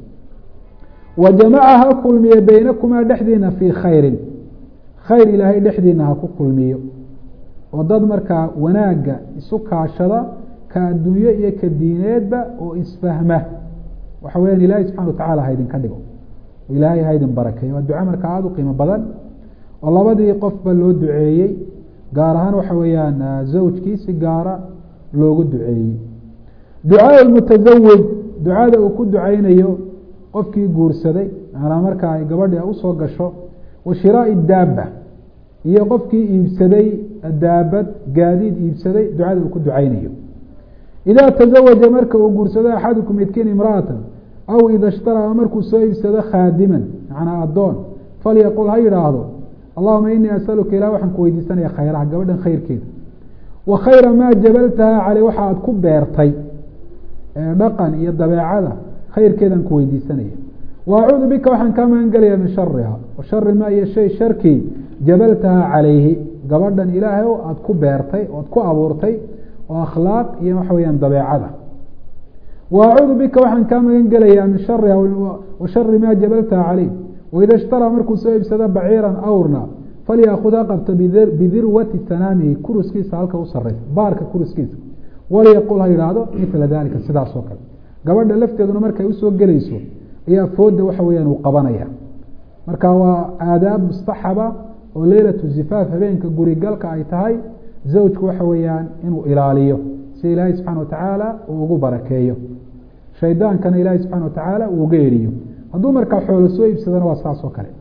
wa jamaca ha kulmiyo beynakumaa dhexdiina fii khayrin khayr ilaahay dhexdiina ha ku kulmiyo oo dad markaa wanaagga isu kaashada ka adduunyo iyo ka diineedba oo isfahma waxa weyaan ilaahay subxana wa tacala ha idinka dhigo ilaahay ha idin barakeeyo waa duco markaa aada u qiimo badan oo labadii qofba loo duceeyey gaar ahaan waxa weeyaan zawjkii si gaara loogu duceeyey ducaa mutasawij ducada uu ku ducaynayo qofkii guursaday maanaa marka ay gabadhi usoo gasho wa shiraai daaba iyo qofkii iibsaday daabad gaadiid iibsaday ducada uu ku ducaynayo idaa tazawaja marka uu guursado axadukum midkiin imra'atan aw ida ishtaraa markuu soo iibsado khaadiman macnaa addoon falyaqul ha yidhaahdo allahuma inii asaluka ilah waxaan ku weydiisanaya khayraha gabadhan khayrkeeda wa khayra maa jabaltaha caley waxa aad ku beertay dhaqan iyo dabeecada khayrkeedaan ku weydiisanaya wa acuudu bika waxaan kaa magan gelaya min shariha wa shari maa iyo shay sharkii jabaltaha calayhi gabadhan ilaahay o aada ku beertay oad ku abuurtay oo akhlaaq iyo waxa weyaan dabeecada wa acuudu bika waxaan kaa magan gelayaa min shariha wa shari maa jabaltaha caleyh waida ishtaraa markuu soo iibsado baciiran awrna falyaakud ha qabto bidirwati sanaamihi kuruskiisa halka u sareysa baarka kuruskiisa walyaqul ha yidhaahdo mila dalika sidaas oo kale gabadha lafteeduna markay usoo gelayso ayaa fooda waxa weyaan uu qabanaya marka waa aadaab mustaxaba oo leylatu zifaaf habeenka gurigalka ay tahay zawjku waxa weeyaan inuu ilaaliyo si ilaahay subxana watacaala uu ugu barakeeyo shaydaankana ilaahay subxana watacaala uu uga eriyo hadduu markaa xoolo soo iibsadana waa saas oo kale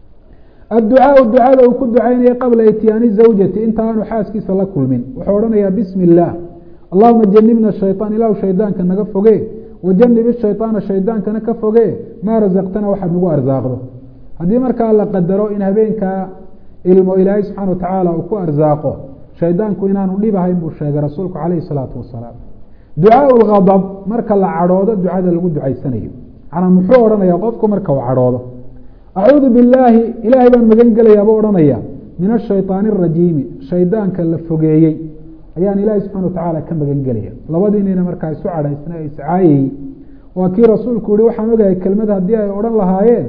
adducaau ducada uu ku ducaynaya qabla ityaani zawjati inta aanu xaaskiisa la kulmin wuxuu odhanayaa bismi illaah allahuma janibna shayطaan ilahu shaydaanka naga foge wajanib ishayطaana shaydaankana ka foge maa rasaqtana waxaad nagu arsaaqdo haddii markaa la qadaro in habeenkaa ilmo ilaahay subxana watacaala uu ku arsaaqo shaydaanku inaanu dhibahayn buu sheegay rasuulku calayhi salaatu wasalaam ducaau lgadab marka la cadhoodo ducada lagu ducaysanayo manaa muxuu odhanaya qofku marka uu cadhoodo acuudu billaahi ilaahay baan magan gelayaaba odhanaya min ashayطaani arajiimi shaydaanka la fogeeyey ayaan ilaahay subxana watacaala ka magan gelaya labadiinina markaa isu cadhaysna iscaayayey waa kii rasuulku yihi waxaan ogahay kelmad haddii ay odhan lahaayeen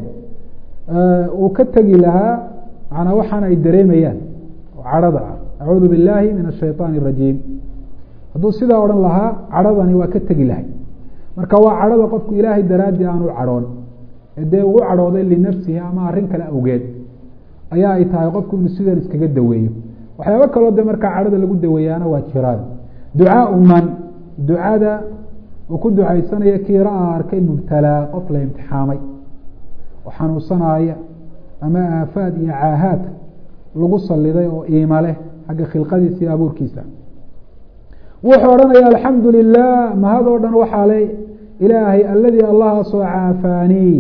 uu ka tegi lahaa manaa waxaana ay dareemayaan oo cadhada ah acuudu billaahi min ashayطaani arajiim hadduu sidaa odhan lahaa cadhadani waa ka tegi lahay marka waa cadhada qofku ilaahay daraadii aanu cadhoon dee uu cadhooday linafsihi ama arrin kale awgeed ayaa ay tahay qofku inuu sidan iskaga daweeyo waxyaabo kaloo de markaa cadhada lagu daweeyaana waa jiraan ducaau man ducada uu ku ducaysanaya kii ra-a arkay mubtalaa qof la imtixaamay oo xanuunsanaaya ama aafaad iyo caahaad lagu saliday oo iima leh xagga khilqadiisa iyo abuurkiisa wuxuu odhanaya alxamdu lilah mahadoo dhan waxaa le ilaahay aladii allahaasoo caafaanii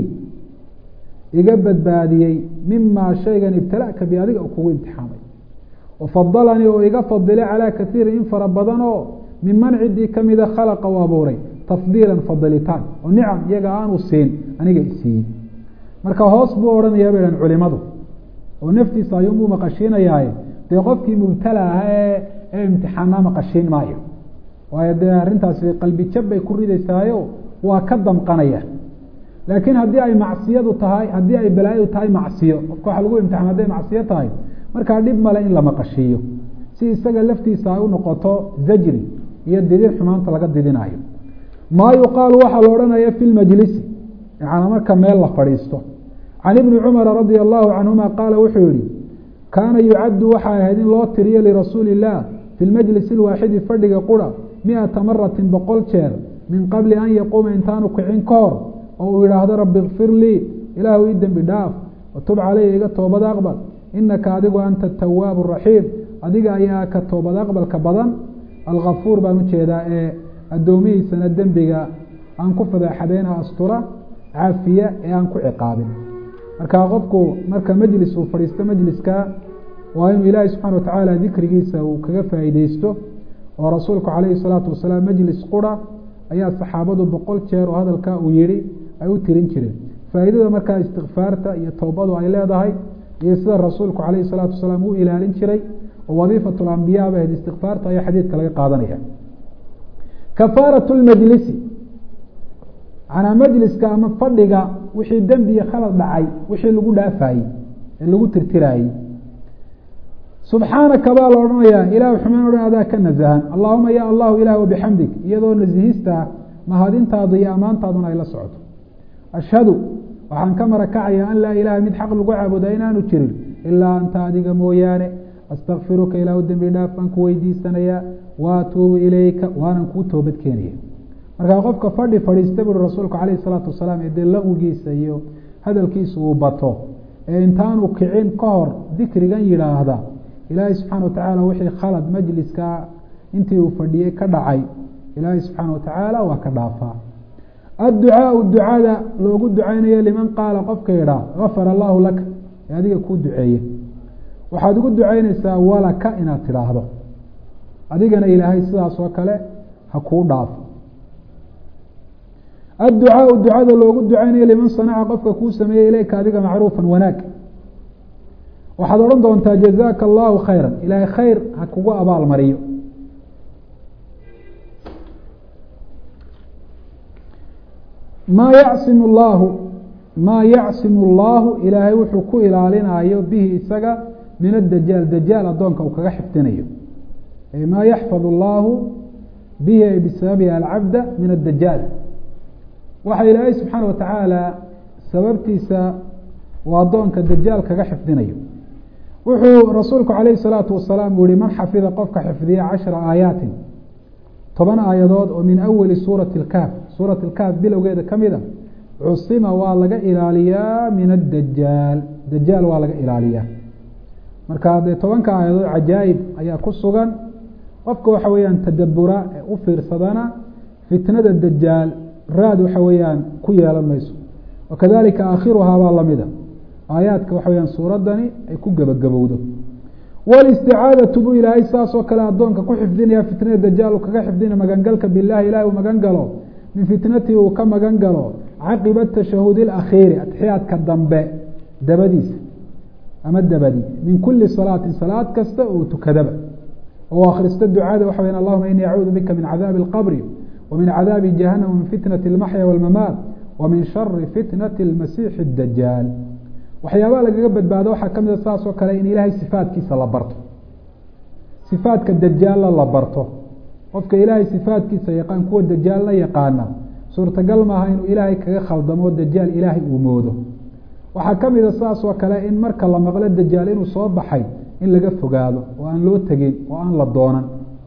iga badbaadiyey mimaa shaygan ibtalaka bi adiga kugu imtixaamay wafadalanii oo iga fadilay calaa kaiirin in fara badan oo miman ciddii kamida khalaqa u abuuray tafdiilan fadilitaan oo nicam iyaga aanu siin aniga isiiyey marka hoos buu odhanayaa bay han culimadu oo naftiisa ayuunbuu maqashiinayaaye dee qofkii mubtala ah ee ee imtixaanaa maqashiin maayo waayo dee arrintaasi qalbi jab bay ku ridaysaayo waa ka damqanaya laakiin haddii ay macsiyadu tahay haddii ay balaayadu tahay macsiyo qofka waxa lagu imtixaan hadday macsiyo tahay markaa dhib male in la maqashiiyo si isaga laftiisa ay u noqoto zajri iyo didin xumaanta laga didinayo maa yuqaalu waxaa la odhanaya fi lmajlisi yaana marka meel la fadhiisto can ibni cumara radia allahu canhuma qaala wuxuu yihi kaana yucaddu waxay ahayd in loo tiriyo lirasuuli illah fi lmajlisi lwaaxidi fadhiga qura miata maratin boqol jeer min qabli an yaquuma intaanu kicin ka hor oo uu yidhaahdo rabi ikfir lii ilaahu ii dembi dhaaf watub calaya iga toobad aqbal inaka adigu anta atawaabu raxiim adiga ayaa ka toobad aqbalka badan alkafuur baan ujeedaa ee addoomihiisana dembiga aan ku fadeexadeyna astura cafiya ee aan ku ciqaabin marka qofku marka majlis uu fadhiisto majliska waa inuu ilaahi subxana watacaala dikrigiisa uu kaga faa'iideysto oo rasuulku calayhi salaatu wasalaam majlis qura ayaa saxaabadu boqol jeer oo hadalka uu yihi ay u tirin jireen faa'iidada markaa istikfaarta iyo towbadu ay leedahay iyo sida rasuulku calayhi salaatu wasalaam u ilaalin jiray oo wadiifatu lambiyaa ba ahayd istikfaarta ayaa xadiidka laga qaadanaya kafaaratu lmajlisi manaa majliska ama fadhiga wixii dembi iyo khalad dhacay wixii lagu dhaafayey ee lagu tirtiraayey subxaanaka baa la odhanayaa ilah xumaan o dhan adaa ka nasahan allahuma ya allahu ilah wabixamdig iyadoo nasihista mahadintaadu iyo ammaantaaduna ay la socoto ashhadu waxaan ka marakacaya an laa ilaha mid xaq lagu caabuda inaanu jirin ilaa anta adiga mooyaane astakfiruka ilaahu dembi dhaaf baan ku weydiisanayaa waatuubu ilayka waanan kuu toobad keenaya markaa qofka fadhi fadhiista buuri rasuulku calayh isalaatu wasalaam ee dee la-ugiisa iyo hadalkiisa uu bato ee intaanu kicin ka hor dikrigan yidhaahda ilaahay subxaana watacaala wixii khalad majliska intii uu fadhiyey ka dhacay ilaahay subxaana watacaala waa ka dhaafaa adducaau ducada loogu ducaynayo liman qaala qofka yidhaa gafara allahu laka ee adiga kuu duceeye waxaad ugu ducaynaysaa walaka inaad tidhaahdo adigana ilaahay sidaas oo kale ha kuu dhaafo adducaau ducada loogu ducaynayo liman sanaca qofka kuu sameeyey ilayka adiga macruufan wanaag waxaad odhan doontaa jazaaka allahu khayra ilaahay khayr ha kugu abaal mariyo maa yacsimu llaahu maa yacsimu allaahu ilaahay wuxuu ku ilaalinayo bihi isaga min adajaal dajaal addoonka uu kaga xifdinayo maa yaxfad allaahu bihi ay bisababihi alcabda min addajaal waxa ilaahay subxaana wa tacaala sababtiisa uu addoonka dajaal kaga xifdinayo wuxuu rasuulku calayhi salaatu wasalaam uu yihi man xafida qofka xifdiya cashara aayaatin toban aayadood oo min awali suurati lkaaf suurat lkaaf bilowgeeda ka mid a cusima waa laga ilaaliyaa min addajaal dajaal waa laga ilaaliyaa marka dee tobanka aayadood cajaa'ib ayaa ku sugan qofka waxa weeyaan tadabura ee u fiirsadana fitnada dajaal raad waxa weeyaan ku yeelan mayso wakadalika aakhiruhaa baa lamida aayaadka waxa weyaan suuraddani ay ku gebagabowdo walisticaadatu buu ilaahay saas oo kale addoonka ku xifdinaya fitnada dajaal uu kaga xifdinaya magangalka bilahi ilahi uu magan galo min fitnatii uu ka magan galo caqiba tashahudi alakhiiri atxiyaadka dambe dabadiisa ama dabadi min kuli salaatin salaad kasta oo tukadaba oo akhrista ducada waxa weyan allahuma inii acuudu bika min cadaabi alqabri wa min cadaabi jahanam min fitnati almaxya walmamaat wa min shari fitnati almasiixi dajaal waxyaabaha lagaga badbaado waxaa ka mid a saas oo kale in ilaahay sifaadkiisa la barto sifaadka dajaalla la barto qofka ilaahay sifaadkiisa yaqaan kuwa dajaalna yaqaana suurtagal maaha inuu ilaahay kaga khaldamo dajaal ilaahay uu moodo waxaa ka mid a saas oo kale in marka la maqlo dajaal inuu soo baxay in laga fogaado oo aan loo tegin oo aan la doonan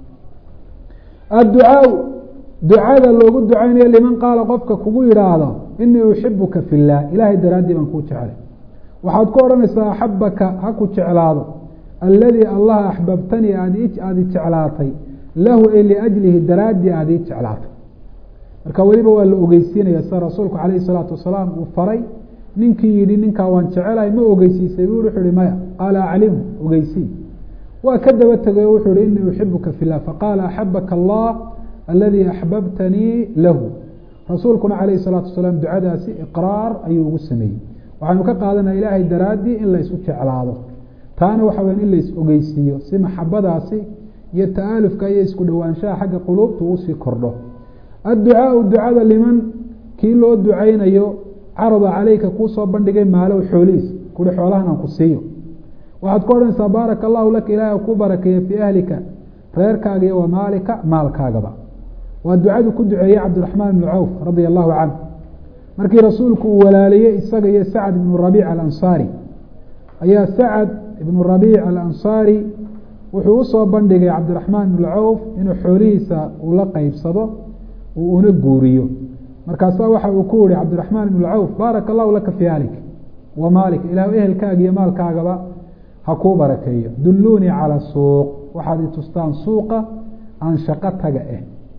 adducaau ducada loogu ducaynayo liman qaala qofka kugu yidhaahdo inii uxibuka fi llah ilaahay daraaddii baan kuu jeclay waxaad ku odhanaysaa axabaka ha ku jeclaado alladii allaha axbabtanii aad i jeclaatay lahu ay liajlihi daraaddii aad ii jeclaatay marka weliba waa la ogeysiinaya sida rasuulku calayhi salaatu wasalaam uu faray ninkii yidhi ninkaa waan jecelahay ma ogeysiisay bu wuxuu ihi maya qaala aclimhu ogeysii waa ka daba tegay oo wuxuu ihi inii uxibuka fi llah faqaala axabaka allah aladii axbabtanii lahu rasuulkuna calayhi salaatu wasalaam ducadaasi iqraar ayuu ugu sameeyey waxaynu ka qaadanaa ilaahay daraaddii in laysu jeclaado taana waxa weya in lays ogeysiiyo si maxabadaasi iyo ta'aalufka iyo isku dhowaanshaha xagga quluubta uusii kordho adducaau ducada liman kii loo ducaynayo carada caleyka kuu soo bandhigay maalow xoolihiis kuri xoolahan aan ku siiyo waxaad ku odhanaysaa baaraka allahu laka ilaahi ku barakeeye fii ahlika reerkaaga iyo wa maalika maalkaagaba waa ducadu ku duceeyey cabdiraxmaan ibnu cawf radia allahu canhu markii rasuulku uu walaaliyey isaga iyo sacad ibnu rabiic alansaari ayaa sacad ibnu rabiic alansaari wuxuu usoo bandhigay cabdiraxmaan ibnu cawf inuu xoolihiisa uu la qeybsado uu una guuriyo markaasaa waxa uu ku yihi cabdiraxmaan ibnu cawf baaraka allahu laka fii ahlik wa maalika ilahu ehelkaaga iyo maalkaagaba ha kuu barakeeyo dulluunii cala suuq waxaad i tustaan suuqa aan shaqo taga ah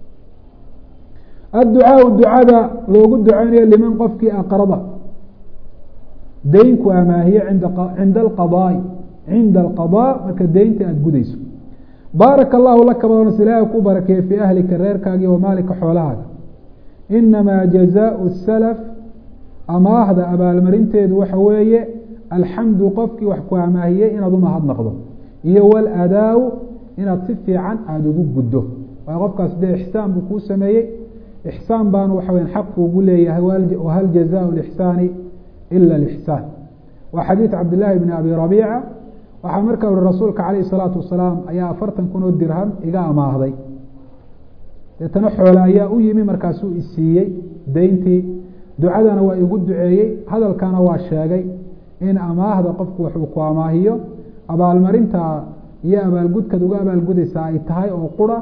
adducaau ducada loogu ducaynayo liman qofkii aqrada deynku amaahiye cinda alqadaai cinda alqadaa marka deynta aada gudayso baaraka allahu laka badonas ilaahay ku barakeeye fii ahlika reerkaaga iyo wamaalika xoolahaaga inamaa jazaau salaf amaahda abaalmarinteedu waxa weeye alxamdu qofkii wax ku amaahiyey inaad u mahadnaqdo iyo waladaaw inaad si fiican aada ugu guddo waayo qofkaas dee ixsaan buu kuu sameeyey ixsaan baanu waxa weya xaqu ugu leeyahay wahal jazaau lixsaani ila lixsaan waa xadiid cabdillaahi bni abi rabiica waxaa markaa uri rasuulka calayhi salaatu wasalaam ayaa afartan kun oo dirham iga amaahday deetana xoole ayaa u yimi markaasuu isiiyey deyntii ducadana waa igu duceeyey hadalkana waa sheegay in amaahda qofku waxuu ku amaahiyo abaalmarinta iyo abaalgudkaad uga abaalgudaysaa ay tahay oo qura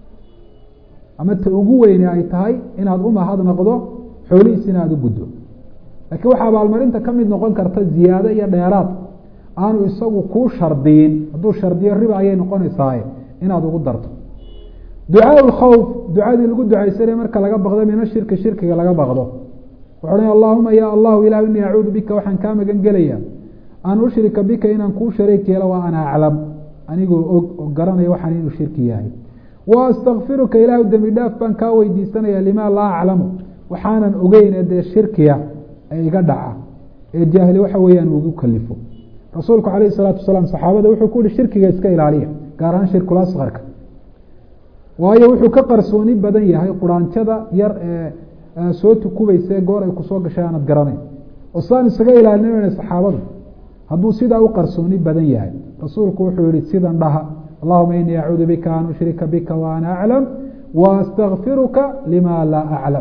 ama ta ugu weyne ay tahay inaad u mahadnaqdo xoolihiis inaad u guddo laakiin waxaa abaalmarinta ka mid noqon karta ziyaado iyo dheeraad aanu isagu kuu shardiyin hadduu shardiyo riba ayay noqonaysaaye inaad ugu darto ducaa lkhawf ducadii lagu ducaysanay marka laga baqdo mina shirki shirkiga laga baqdo wuxuu ohan allahuma ya allahu ilah inii acuudu bika waxaan kaa magan gelaya an ushrika bika inaan kuu shariik yeelo waa ana aclam anigoo og oo garanaya waxaan inuu shirki yahay wa astakfiruka ilahu dembi dhaaf baan kaa weydiisanaya limaa laa aclamu waxaanan ogeyn ee dee shirkiya ee iga dhaca ee jaahli waxa weeyaan ugu kalifo rasuulku calayhi salaatu wasalaam saxaabada wuxuu ku yihi shirkiga iska ilaaliya gaar ahaan shirkul asqarka waayo wuxuu ka qarsooni badan yahay quraanjada yar ee soo tukubayse goor ay kusoo gashay aanad garanayn oo sidaan isaga ilaalinayna saxaabadu hadduu sidaa u qarsooni badan yahay rasuulku wuxuu yihi sidan dhaha allahuma inii acuudu bika an ushrika bika wa ana aclam wa astakfiruka lima laa aclam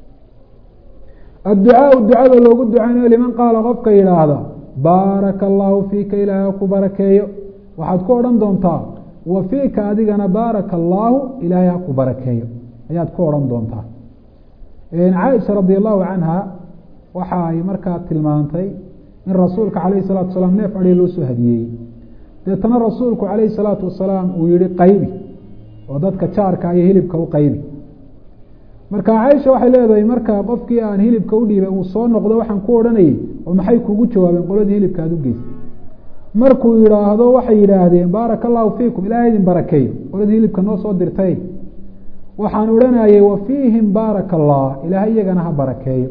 adducaau ducada loogu ducaynayo liman qaala qofka yidhaahda baaraka allahu fiika ilaahay ku barakeeyo waxaad ku odhan doontaa wa fiika adigana baaraka allaahu ilaahay ha ku barakeeyo ayaad ku odhan doontaa caaisha radi allahu canha waxa ay markaa tilmaantay in rasuulka calayhi salatu wasalaam neef adhi loo soo hadiyeeyey deetana rasuulku calayhi salaatu wasalaam uu yihi qaybi oo dadka jaarka iyo hilibka u qaybi marka caaisha waxay leedahay marka qofkii aan hilibka u dhiibay uu soo noqdo waxaan ku odhanayey oo maxay kugu jawaabeen qoladii hilibka aad u geysay markuu yidhaahdo waxay yidhaahdeen baaraka allahu fiikum ilahay idin barakeeyo qoladii hilibka noo soo dirtay waxaan odhanayay wa fiihim baaraka allah ilaahay iyagana ha barakeeyo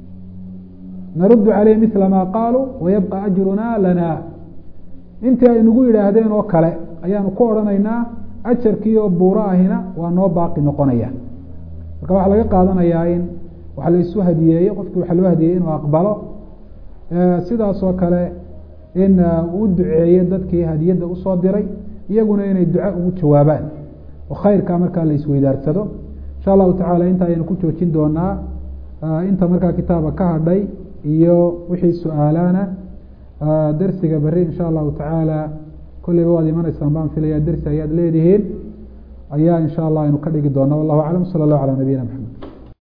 naruddu caleyh mila maa qaaluu wayabqa ajruna lana intii ay nagu yidhaahdeen oo kale ayaanu ku odhanaynaa ajarkii oo buuro ahina waa noo baaqi noqonaya marka waxaa laga qaadanayaa in wax la isu hadiyeeyo qofkii waxa loo hadiyey inuu aqbalo sidaas oo kale in uu duceeyo dadkii hadiyadda usoo diray iyaguna inay duco ugu jawaabaan oo khayrkaa markaa la isweydaarsado insha allahu tacala inta ayaynu ku joojin doonaa inta markaa kitaaba ka hadhay iyo wixii su-aalaana dersiga beri insha allahu tacaala kolleyba waad imanaysaan baan filaya dersi ayaad leedihiin ayaa insha allah aynu ka dhigi doona wallahu aclam sala allahu calaa nabiyina maxamed